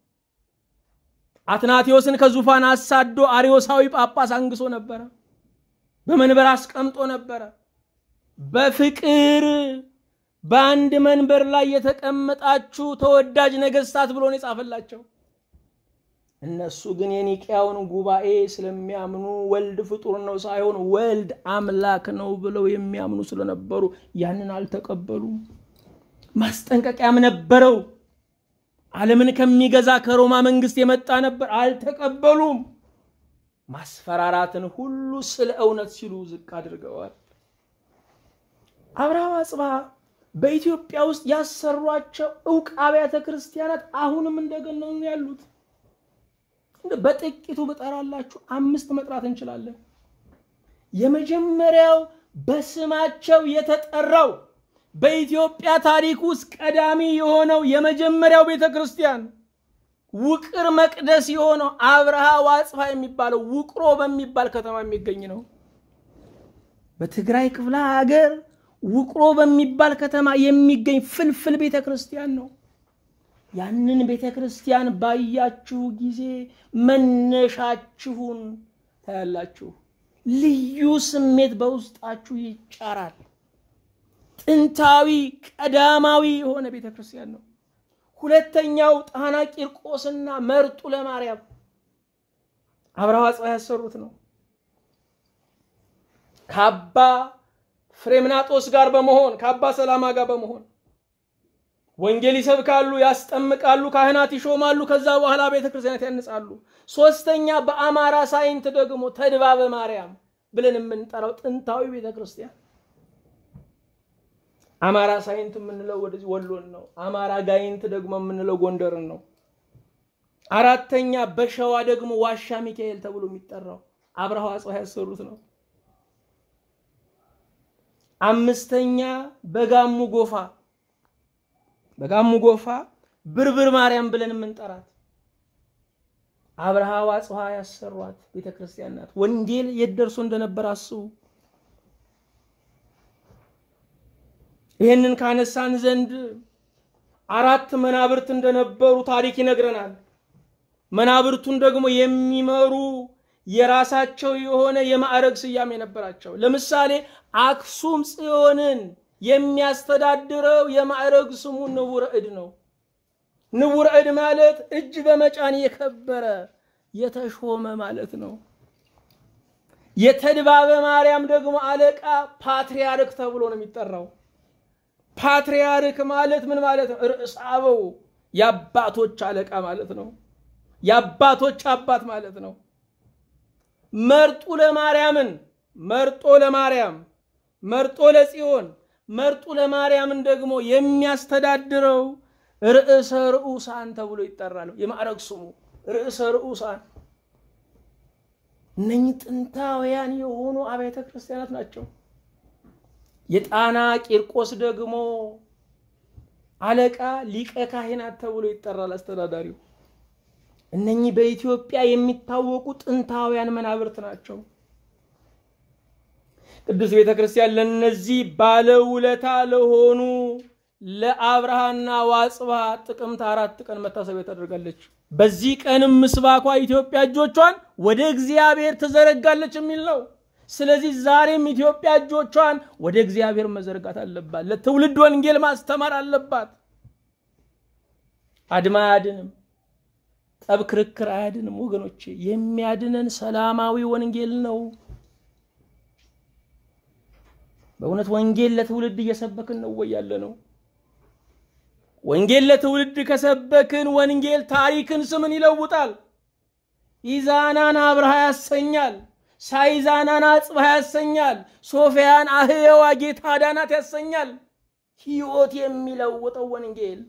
አትናቴዎስን ከዙፋን አሳዶ አርዮሳዊ ጳጳስ አንግሶ ነበረ። በመንበር አስቀምጦ ነበረ። በፍቅር በአንድ መንበር ላይ የተቀመጣችሁ ተወዳጅ ነገስታት ብሎ ነው የጻፈላቸው። እነሱ ግን የኒቅያውን ጉባኤ ስለሚያምኑ ወልድ ፍጡር ነው ሳይሆን ወልድ አምላክ ነው ብለው የሚያምኑ ስለነበሩ ያንን አልተቀበሉም። ማስጠንቀቂያም ነበረው። ዓለምን ከሚገዛ ከሮማ መንግስት የመጣ ነበር፣ አልተቀበሉም። ማስፈራራትን ሁሉ ስለ እውነት ሲሉ ዝቅ አድርገዋል። አብርሃ አጽብሃ በኢትዮጵያ ውስጥ ያሰሯቸው እውቅ አብያተ ክርስቲያናት አሁንም እንደገነኑ ያሉት በጥቂቱ ብጠራላችሁ አምስት መጥራት እንችላለን። የመጀመሪያው በስማቸው የተጠራው በኢትዮጵያ ታሪክ ውስጥ ቀዳሚ የሆነው የመጀመሪያው ቤተ ክርስቲያን ውቅር መቅደስ የሆነው አብርሃ ወአጽብሃ የሚባለው ውቅሮ በሚባል ከተማ የሚገኝ ነው። በትግራይ ክፍለ ሀገር ውቅሮ በሚባል ከተማ የሚገኝ ፍልፍል ቤተ ክርስቲያን ነው። ያንን ቤተ ክርስቲያን ባያችሁ ጊዜ መነሻችሁን ታያላችሁ። ልዩ ስሜት በውስጣችሁ ይጫራል። ጥንታዊ ቀዳማዊ የሆነ ቤተ ክርስቲያን ነው። ሁለተኛው ጣና ቂርቆስና መርጡ ለማርያም አብርሃ ወአጽብሃ ያሰሩት ነው። ከአባ ፍሬምናጦስ ጋር በመሆን ከአባ ሰላማ ጋር በመሆን ወንጌል ይሰብካሉ፣ ያስጠምቃሉ፣ ካህናት ይሾማሉ። ከዛ በኋላ ቤተ ክርስቲያናት ያንጻሉ። ሶስተኛ በአማራ ሳይንት ደግሞ ተድባበ ማርያም ብለን የምንጠራው ጥንታዊ ቤተ ክርስቲያን አማራ ሳይንት የምንለው ወደዚህ ወሎን ነው። አማራ ጋይንት ደግሞ የምንለው ጎንደርን ነው። አራተኛ በሸዋ ደግሞ ዋሻ ሚካኤል ተብሎ የሚጠራው አብርሃ ወአጽብሃ ያሰሩት ነው። አምስተኛ በጋሙ ጎፋ በጋሙ ጎፋ ብርብር ማርያም ብለን የምንጠራት አብርሃ ወአጽብሃ ያሰሯት ቤተ ክርስቲያን ናት። ወንጌል የት ደርሶ እንደነበር አስቡ። ይህንን ካነሳን ዘንድ አራት መናብርት እንደነበሩ ታሪክ ይነግረናል። መናብርቱን ደግሞ የሚመሩ የራሳቸው የሆነ የማዕረግ ስያሜ ነበራቸው። ለምሳሌ አክሱም ጽዮንን የሚያስተዳድረው የማዕረግ ስሙ ንቡረ እድ ነው። ንቡረ እድ ማለት እጅ በመጫን የከበረ የተሾመ ማለት ነው። የተድባበ ማርያም ደግሞ አለቃ ፓትርያርክ ተብሎ ነው የሚጠራው። ፓትርያርክ ማለት ምን ማለት ነው? ርዕሰ አበው የአባቶች አለቃ ማለት ነው። የአባቶች አባት ማለት ነው። መርጡ ለማርያምን መርጦ ለማርያም መርጦ ለጽዮን መርጡ ለማርያምን ደግሞ የሚያስተዳድረው ርዕሰ ርዑሳን ተብሎ ይጠራል። የማዕረግ ስሙ ርዕሰ ርዑሳን። እነኚህ ጥንታውያን የሆኑ አብያተ ክርስቲያናት ናቸው። የጣና ቂርቆስ ደግሞ አለቃ ሊቀ ካህናት ተብሎ ይጠራል አስተዳዳሪው። እነኚህ በኢትዮጵያ የሚታወቁ ጥንታውያን መናብርት ናቸው። ቅዱስ ቤተ ክርስቲያን ለነዚህ ባለውለታ ለሆኑ ለአብርሃና ወአጽብሃ ጥቅምት አራት ቀን መታሰቢያ ታደርጋለች። በዚህ ቀንም ምስባኳ ኢትዮጵያ እጆቿን ወደ እግዚአብሔር ትዘረጋለች የሚል ነው። ስለዚህ ዛሬም ኢትዮጵያ እጆቿን ወደ እግዚአብሔር መዘርጋት አለባት። ለትውልድ ወንጌል ማስተማር አለባት። አድማ አያድንም፣ ጠብ ክርክር አያድንም። ወገኖቼ የሚያድነን ሰላማዊ ወንጌል ነው። በእውነት ወንጌል ለትውልድ እየሰበክን ነው ወይ ያለ ነው? ወንጌል ለትውልድ ከሰበክን ወንጌል ታሪክን ስምን ይለውጣል። ኢዛናን አብርሃ ያሰኛል። ሳይዛናን አጽብሃ ያሰኛል። ሶፊያን አህየዋ ጌታ ዳናት ያሰኛል። ሕይወት የሚለውጠው ወንጌል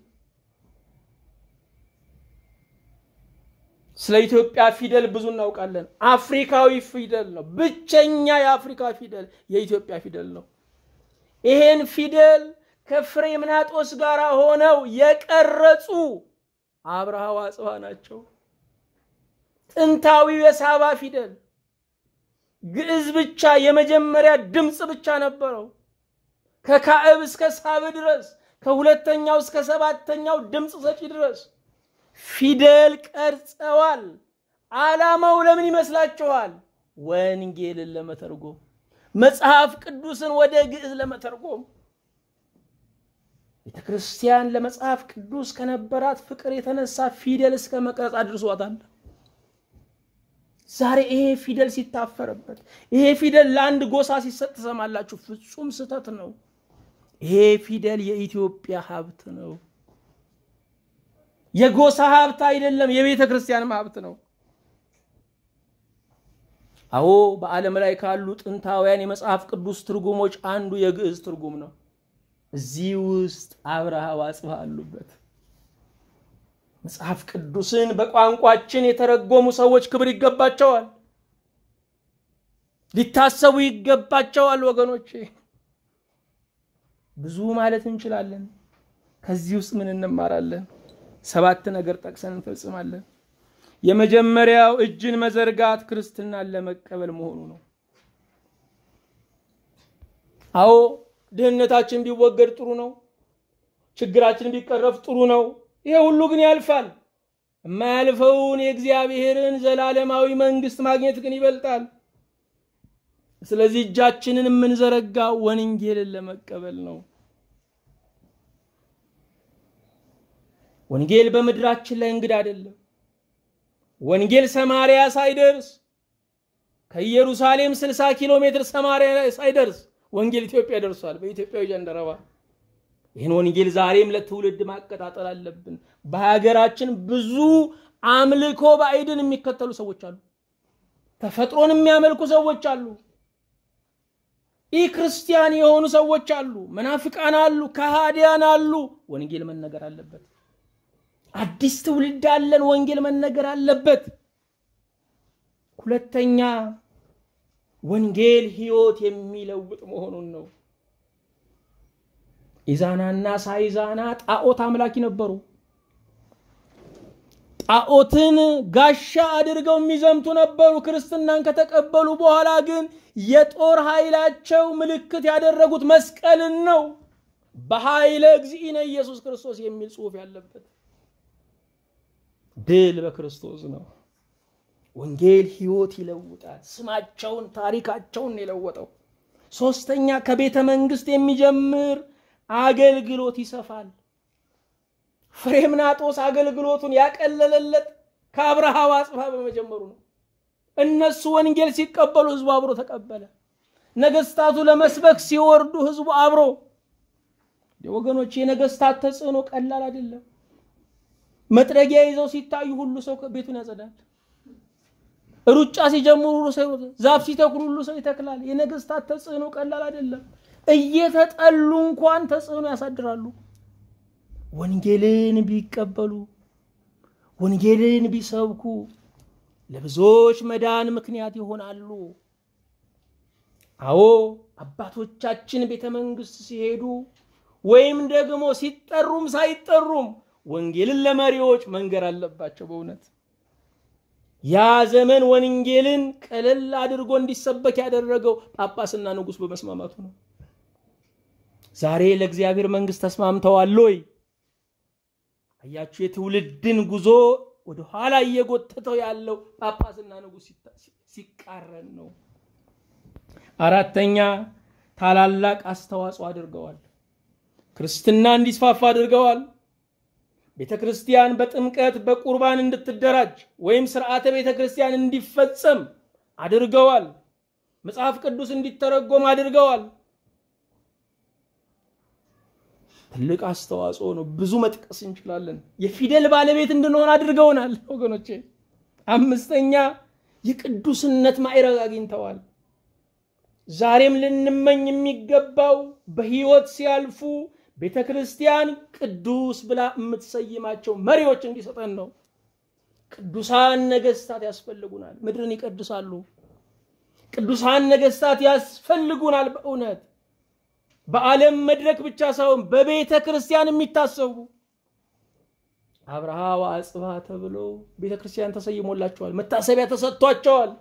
ስለ ኢትዮጵያ ፊደል ብዙ እናውቃለን። አፍሪካዊ ፊደል ነው። ብቸኛ የአፍሪካ ፊደል የኢትዮጵያ ፊደል ነው። ይሄን ፊደል ከፍሬምናጦስ ጋር ሆነው የቀረጹ አብርሃ ወአጽብሃ ናቸው። ጥንታዊው የሳባ ፊደል ግዕዝ ብቻ የመጀመሪያ ድምፅ ብቻ ነበረው። ከካዕብ እስከ ሳብ ድረስ ከሁለተኛው እስከ ሰባተኛው ድምፅ ሰጪ ድረስ ፊደል ቀርጸዋል። ዓላማው ለምን ይመስላችኋል? ወንጌልን ለመተርጎም መጽሐፍ ቅዱስን ወደ ግዕዝ ለመተርጎም ቤተ ክርስቲያን ለመጽሐፍ ቅዱስ ከነበራት ፍቅር የተነሳ ፊደል እስከ መቅረጽ አድርሷታል። ዛሬ ይሄ ፊደል ሲታፈርበት፣ ይሄ ፊደል ለአንድ ጎሳ ሲሰጥ ትሰማላችሁ። ፍጹም ስህተት ነው። ይሄ ፊደል የኢትዮጵያ ሀብት ነው። የጎሳ ሀብት አይደለም፣ የቤተ ክርስቲያንም ሀብት ነው። አዎ በዓለም ላይ ካሉ ጥንታውያን የመጽሐፍ ቅዱስ ትርጉሞች አንዱ የግዕዝ ትርጉም ነው። እዚህ ውስጥ አብርሃ ወአጽብሃ አሉበት። መጽሐፍ ቅዱስን በቋንቋችን የተረጎሙ ሰዎች ክብር ይገባቸዋል፣ ሊታሰቡ ይገባቸዋል። ወገኖቼ ብዙ ማለት እንችላለን። ከዚህ ውስጥ ምን እንማራለን? ሰባት ነገር ጠቅሰን እንፈጽማለን። የመጀመሪያው እጅን መዘርጋት ክርስትናን ለመቀበል መሆኑ ነው። አዎ ድህነታችን ቢወገድ ጥሩ ነው። ችግራችን ቢቀረፍ ጥሩ ነው። ይሄ ሁሉ ግን ያልፋል። የማያልፈውን የእግዚአብሔርን ዘላለማዊ መንግስት ማግኘት ግን ይበልጣል። ስለዚህ እጃችንን የምንዘረጋው ወንጌልን ለመቀበል ነው። ወንጌል በምድራችን ላይ እንግዳ አይደለም። ወንጌል ሰማርያ ሳይደርስ ከኢየሩሳሌም 60 ኪሎ ሜትር ሰማርያ ሳይደርስ ወንጌል ኢትዮጵያ ደርሷል። በኢትዮጵያዊ jandaraba ይህን ወንጌል ዛሬም ለትውልድ ማቀጣጠል አለብን። በሀገራችን ብዙ አምልኮ ባዕድን የሚከተሉ ሰዎች አሉ። ተፈጥሮን የሚያመልኩ ሰዎች አሉ። ኢ ክርስቲያን የሆኑ ሰዎች አሉ። መናፍቃን አሉ። ከሃዲያን አሉ። ወንጌል መነገር አለበት። አዲስ ትውልድ አለን። ወንጌል መነገር አለበት። ሁለተኛ ወንጌል ሕይወት የሚለውጥ መሆኑን ነው። ኢዛናና ሳይዛና ጣዖት አምላኪ ነበሩ። ጣዖትን ጋሻ አድርገው የሚዘምቱ ነበሩ። ክርስትናን ከተቀበሉ በኋላ ግን የጦር ኃይላቸው ምልክት ያደረጉት መስቀልን ነው። በኃይለ እግዚእነ ኢየሱስ ክርስቶስ የሚል ጽሑፍ ያለበት ድል በክርስቶስ ነው። ወንጌል ሕይወት ይለውጣል። ስማቸውን፣ ታሪካቸውን የለወጠው። ሶስተኛ ከቤተ መንግስት የሚጀምር አገልግሎት ይሰፋል። ፍሬምናጦስ አገልግሎቱን ያቀለለለት ከአብርሃ ወአጽብሃ በመጀመሩ ነው። እነሱ ወንጌል ሲቀበሉ ህዝቡ አብሮ ተቀበለ። ነገስታቱ ለመስበክ ሲወርዱ ህዝቡ አብሮ። ወገኖች የነገስታት ተጽዕኖ ቀላል አይደለም። መጥረጊያ ይዘው ሲታዩ ሁሉ ሰው ቤቱን ያጸዳል። ሩጫ ሲጀምሩ ሁሉ ሰው ዛፍ ሲተክሉ ሁሉ ሰው ይተክላል። የነገስታት ተጽዕኖ ቀላል አይደለም። እየተጠሉ እንኳን ተጽዕኖ ያሳድራሉ። ወንጌልን ቢቀበሉ ወንጌልን ቢሰብኩ ለብዙዎች መዳን ምክንያት ይሆናሉ። አዎ አባቶቻችን ቤተ መንግስት ሲሄዱ ወይም ደግሞ ሲጠሩም ሳይጠሩም ወንጌልን ለመሪዎች መንገር አለባቸው። በእውነት ያ ዘመን ወንጌልን ቀለል አድርጎ እንዲሰበክ ያደረገው ጳጳስና ንጉሥ በመስማማቱ ነው። ዛሬ ለእግዚአብሔር መንግስት ተስማምተዋል ወይ? አያችሁ፣ የትውልድን ጉዞ ወደ ኋላ እየጎተተው ያለው ጳጳስና ንጉሥ ሲቃረን ነው። አራተኛ ታላላቅ አስተዋጽኦ አድርገዋል። ክርስትና እንዲስፋፋ አድርገዋል። ቤተ ክርስቲያን በጥምቀት በቁርባን እንድትደራጅ ወይም ስርዓተ ቤተ ክርስቲያን እንዲፈጸም አድርገዋል። መጽሐፍ ቅዱስ እንዲተረጎም አድርገዋል። ትልቅ አስተዋጽኦ ነው። ብዙ መጥቀስ እንችላለን። የፊደል ባለቤት እንድንሆን አድርገውናል ወገኖቼ። አምስተኛ የቅዱስነት ማዕረግ አግኝተዋል። ዛሬም ልንመኝ የሚገባው በሕይወት ሲያልፉ ቤተ ክርስቲያን ቅዱስ ብላ የምትሰይማቸው መሪዎች እንዲሰጠን ነው። ቅዱሳን ነገስታት ያስፈልጉናል። ምድርን ይቀድሳሉ። ቅዱሳን ነገስታት ያስፈልጉናል። በእውነት በዓለም መድረክ ብቻ ሳይሆን በቤተ ክርስቲያን የሚታሰቡ አብርሃ ወአጽብሃ ተብሎ ቤተ ክርስቲያን ተሰይሞላቸዋል። መታሰቢያ ተሰጥቷቸዋል።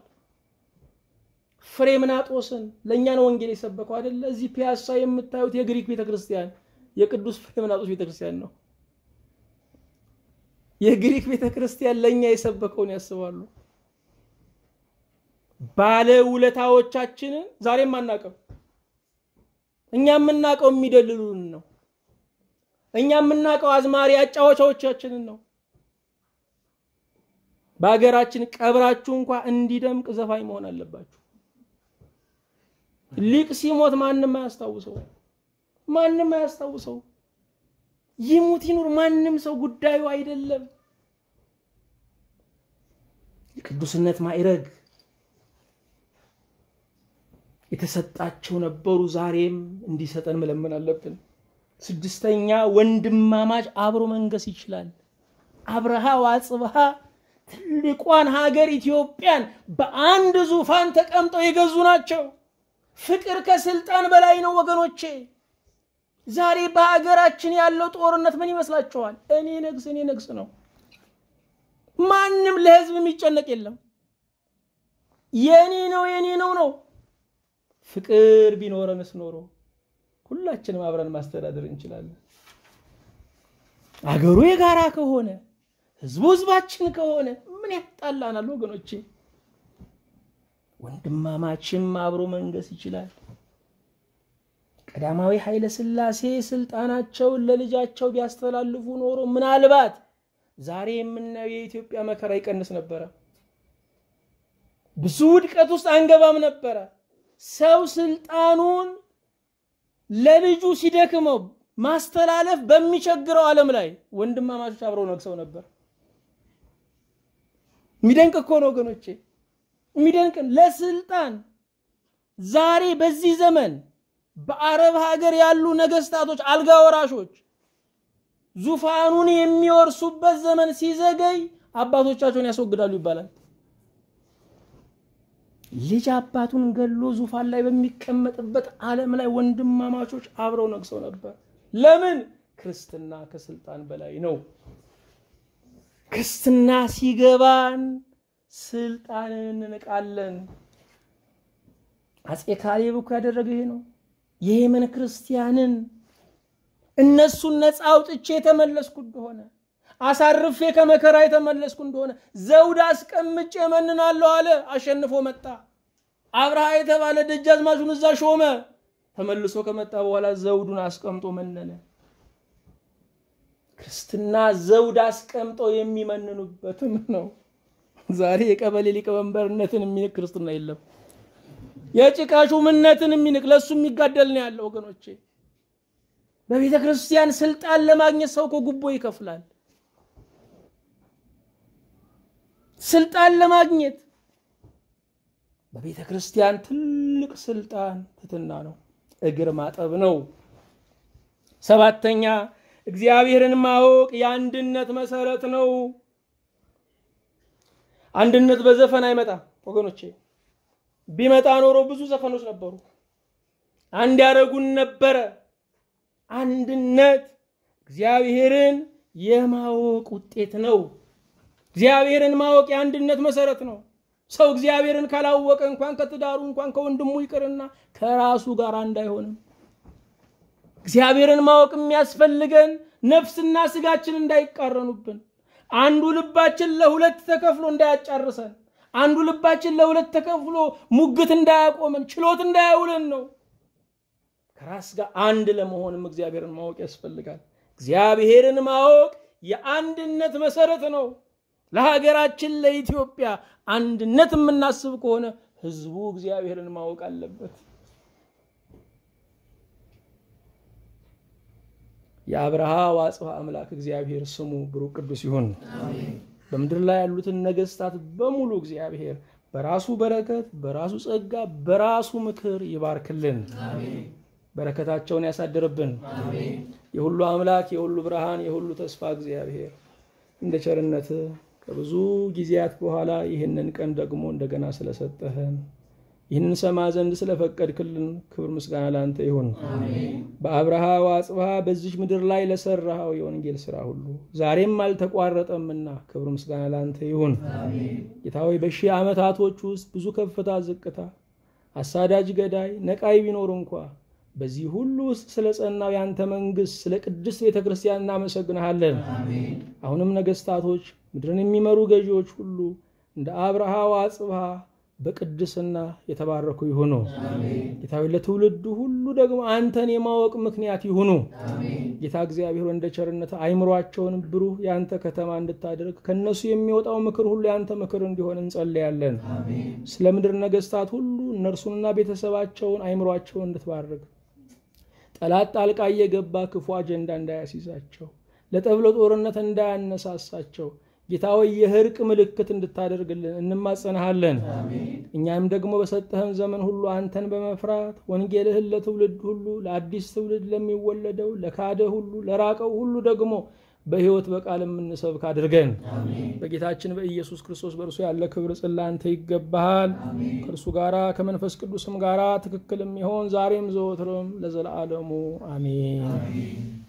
ፍሬምናጦስን ለእኛ ነው ወንጌል የሰበከው አይደለ? እዚህ ፒያሳ የምታዩት የግሪክ ቤተ ክርስቲያን የቅዱስ ፍሬምናጦስ ቤተ ክርስቲያን ነው። የግሪክ ቤተ ክርስቲያን ለእኛ የሰበከውን ያስባሉ። ባለ ውለታዎቻችንን ዛሬም አናውቅም። እኛ የምናውቀው የሚደልሉን ነው። እኛ የምናውቀው አዝማሪ አጫዋቻዎቻችንን ነው። በሀገራችን ቀብራችሁ እንኳ እንዲደምቅ ዘፋኝ መሆን አለባችሁ። ሊቅ ሲሞት ማንም አያስታውሰው፣ ማንም አያስታውሰው። ይሙት ይኑር ማንም ሰው ጉዳዩ አይደለም። የቅዱስነት ማዕረግ የተሰጣቸው ነበሩ። ዛሬም እንዲሰጠን መለመን አለብን። ስድስተኛ ወንድማማች አብሮ መንገስ ይችላል። አብርሃ ወአጽብሃ ትልቋን ሀገር ኢትዮጵያን በአንድ ዙፋን ተቀምጠው የገዙ ናቸው። ፍቅር ከስልጣን በላይ ነው ወገኖቼ። ዛሬ በሀገራችን ያለው ጦርነት ምን ይመስላችኋል? እኔ ነግስ እኔ ነግስ ነው። ማንም ለህዝብ የሚጨነቅ የለም። የኔ ነው የኔ ነው ነው። ፍቅር ቢኖረንስ ኖሮ ሁላችንም አብረን ማስተዳደር እንችላለን። አገሩ የጋራ ከሆነ ህዝቡ ህዝባችን ከሆነ ምን ያጣላናል ወገኖቼ? ወንድማማችም አብሮ መንገስ ይችላል። ቀዳማዊ ኃይለ ሥላሴ ስልጣናቸውን ለልጃቸው ቢያስተላልፉ ኖሮ ምናልባት ዛሬ የምናየው የኢትዮጵያ መከራ ይቀንስ ነበረ። ብዙ ውድቀት ውስጥ አንገባም ነበረ። ሰው ስልጣኑን ለልጁ ሲደክመው ማስተላለፍ በሚቸግረው ዓለም ላይ ወንድማማቾች አብረው ነግሰው ነበር። የሚደንቅ እኮ ነው ወገኖቼ፣ የሚደንቅ ለስልጣን ዛሬ በዚህ ዘመን በአረብ ሀገር ያሉ ነገስታቶች አልጋ ወራሾች ዙፋኑን የሚወርሱበት ዘመን ሲዘገይ አባቶቻቸውን ያስወግዳሉ ይባላል። ልጅ አባቱን ገሎ ዙፋን ላይ በሚቀመጥበት ዓለም ላይ ወንድማማቾች አብረው ነግሰው ነበር። ለምን? ክርስትና ከስልጣን በላይ ነው። ክርስትና ሲገባን ስልጣንን እንንቃለን። አፄ ካሌብ እኮ ያደረገ ይሄ ነው። የየመን ክርስቲያንን እነሱን ነፃ አውጥቼ የተመለስኩ እንደሆነ አሳርፌ ከመከራ የተመለስኩ እንደሆነ ዘውድ አስቀምጬ መንናለሁ አለ። አሸንፎ መጣ። አብርሃ የተባለ ደጃዝማቹን እዛ ሾመ። ተመልሶ ከመጣ በኋላ ዘውዱን አስቀምጦ መነነ። ክርስትና ዘውድ አስቀምጠው የሚመንኑበትም ነው። ዛሬ የቀበሌ ሊቀመንበርነትን የሚንቅ ክርስትና የለም። የጭቃ ሹምነትን የሚንቅ ለእሱ የሚጋደል ነው ያለው ወገኖቼ። በቤተ ክርስቲያን ስልጣን ለማግኘት ሰው እኮ ጉቦ ይከፍላል። ስልጣን ለማግኘት በቤተ ክርስቲያን ትልቅ ስልጣን ትትና ነው፣ እግር ማጠብ ነው። ሰባተኛ እግዚአብሔርን ማወቅ የአንድነት መሰረት ነው። አንድነት በዘፈን አይመጣም ወገኖቼ። ቢመጣ ኖሮ ብዙ ዘፈኖች ነበሩ፣ አንድ ያደረጉን ነበረ። አንድነት እግዚአብሔርን የማወቅ ውጤት ነው። እግዚአብሔርን ማወቅ የአንድነት መሰረት ነው። ሰው እግዚአብሔርን ካላወቀ እንኳን ከትዳሩ እንኳን ከወንድሙ ይቅርና ከራሱ ጋር አንድ አይሆንም። እግዚአብሔርን ማወቅ የሚያስፈልገን ነፍስና ስጋችን እንዳይቃረኑብን፣ አንዱ ልባችን ለሁለት ተከፍሎ እንዳያጫርሰን፣ አንዱ ልባችን ለሁለት ተከፍሎ ሙግት እንዳያቆመን፣ ችሎት እንዳያውለን ነው። ከራስ ጋር አንድ ለመሆንም እግዚአብሔርን ማወቅ ያስፈልጋል። እግዚአብሔርን ማወቅ የአንድነት መሰረት ነው። ለሀገራችን ለኢትዮጵያ አንድነት የምናስብ ከሆነ ህዝቡ እግዚአብሔርን ማወቅ አለበት። የአብርሃ ወአጽብሃ አምላክ እግዚአብሔር ስሙ ብሩክ ቅዱስ ይሁን። በምድር ላይ ያሉትን ነገስታት በሙሉ እግዚአብሔር በራሱ በረከት፣ በራሱ ጸጋ፣ በራሱ ምክር ይባርክልን። በረከታቸውን ያሳድርብን። የሁሉ አምላክ የሁሉ ብርሃን የሁሉ ተስፋ እግዚአብሔር እንደ ቸርነት ከብዙ ጊዜያት በኋላ ይህንን ቀን ደግሞ እንደገና ስለሰጠህን ይህንን ሰማ ዘንድ ስለፈቀድክልን ክብር ምስጋና ለአንተ ይሁን። በአብርሃ ወአጽብሃ በዚች ምድር ላይ ለሰራኸው የወንጌል ስራ ሁሉ ዛሬም አልተቋረጠምና ክብር ምስጋና ለአንተ ይሁን። ጌታ ሆይ በሺህ ዓመታቶች ውስጥ ብዙ ከፍታ፣ ዝቅታ፣ አሳዳጅ፣ ገዳይ፣ ነቃይ ቢኖር እንኳ በዚህ ሁሉ ውስጥ ስለ ጸናው የአንተ መንግስት ስለ ቅድስት ቤተ ክርስቲያን እናመሰግንሃለን። አሁንም ነገስታቶች፣ ምድርን የሚመሩ ገዢዎች ሁሉ እንደ አብርሃ ወአጽብሃ በቅድስና የተባረኩ ይሁኑ። ጌታዊ ለትውልዱ ሁሉ ደግሞ አንተን የማወቅ ምክንያት ይሁኑ። ጌታ እግዚአብሔር እንደ ቸርነት አይምሯቸውን ብሩህ የአንተ ከተማ እንድታደርግ ከእነሱ የሚወጣው ምክር ሁሉ የአንተ ምክር እንዲሆን እንጸልያለን። ስለ ምድር ነገስታት ሁሉ እነርሱንና ቤተሰባቸውን አይምሯቸውን እንድትባርክ ጠላት ጣልቃ እየገባ ክፉ አጀንዳ እንዳያስይዛቸው ለጠብ ለጦርነት እንዳያነሳሳቸው ጌታ ሆይ የእርቅ ምልክት እንድታደርግልን እንማጸናሃለን። እኛም ደግሞ በሰጠህን ዘመን ሁሉ አንተን በመፍራት ወንጌልህን ለትውልድ ሁሉ ለአዲስ ትውልድ ለሚወለደው ለካደ ሁሉ ለራቀው ሁሉ ደግሞ በሕይወት በቃል የምንሰብክ አድርገን በጌታችን በኢየሱስ ክርስቶስ በእርሱ ያለ ክብር ጽላንተ ይገባሃል። ከእርሱ ጋራ ከመንፈስ ቅዱስም ጋራ ትክክል የሚሆን ዛሬም ዘወትርም ለዘለዓለሙ አሜን።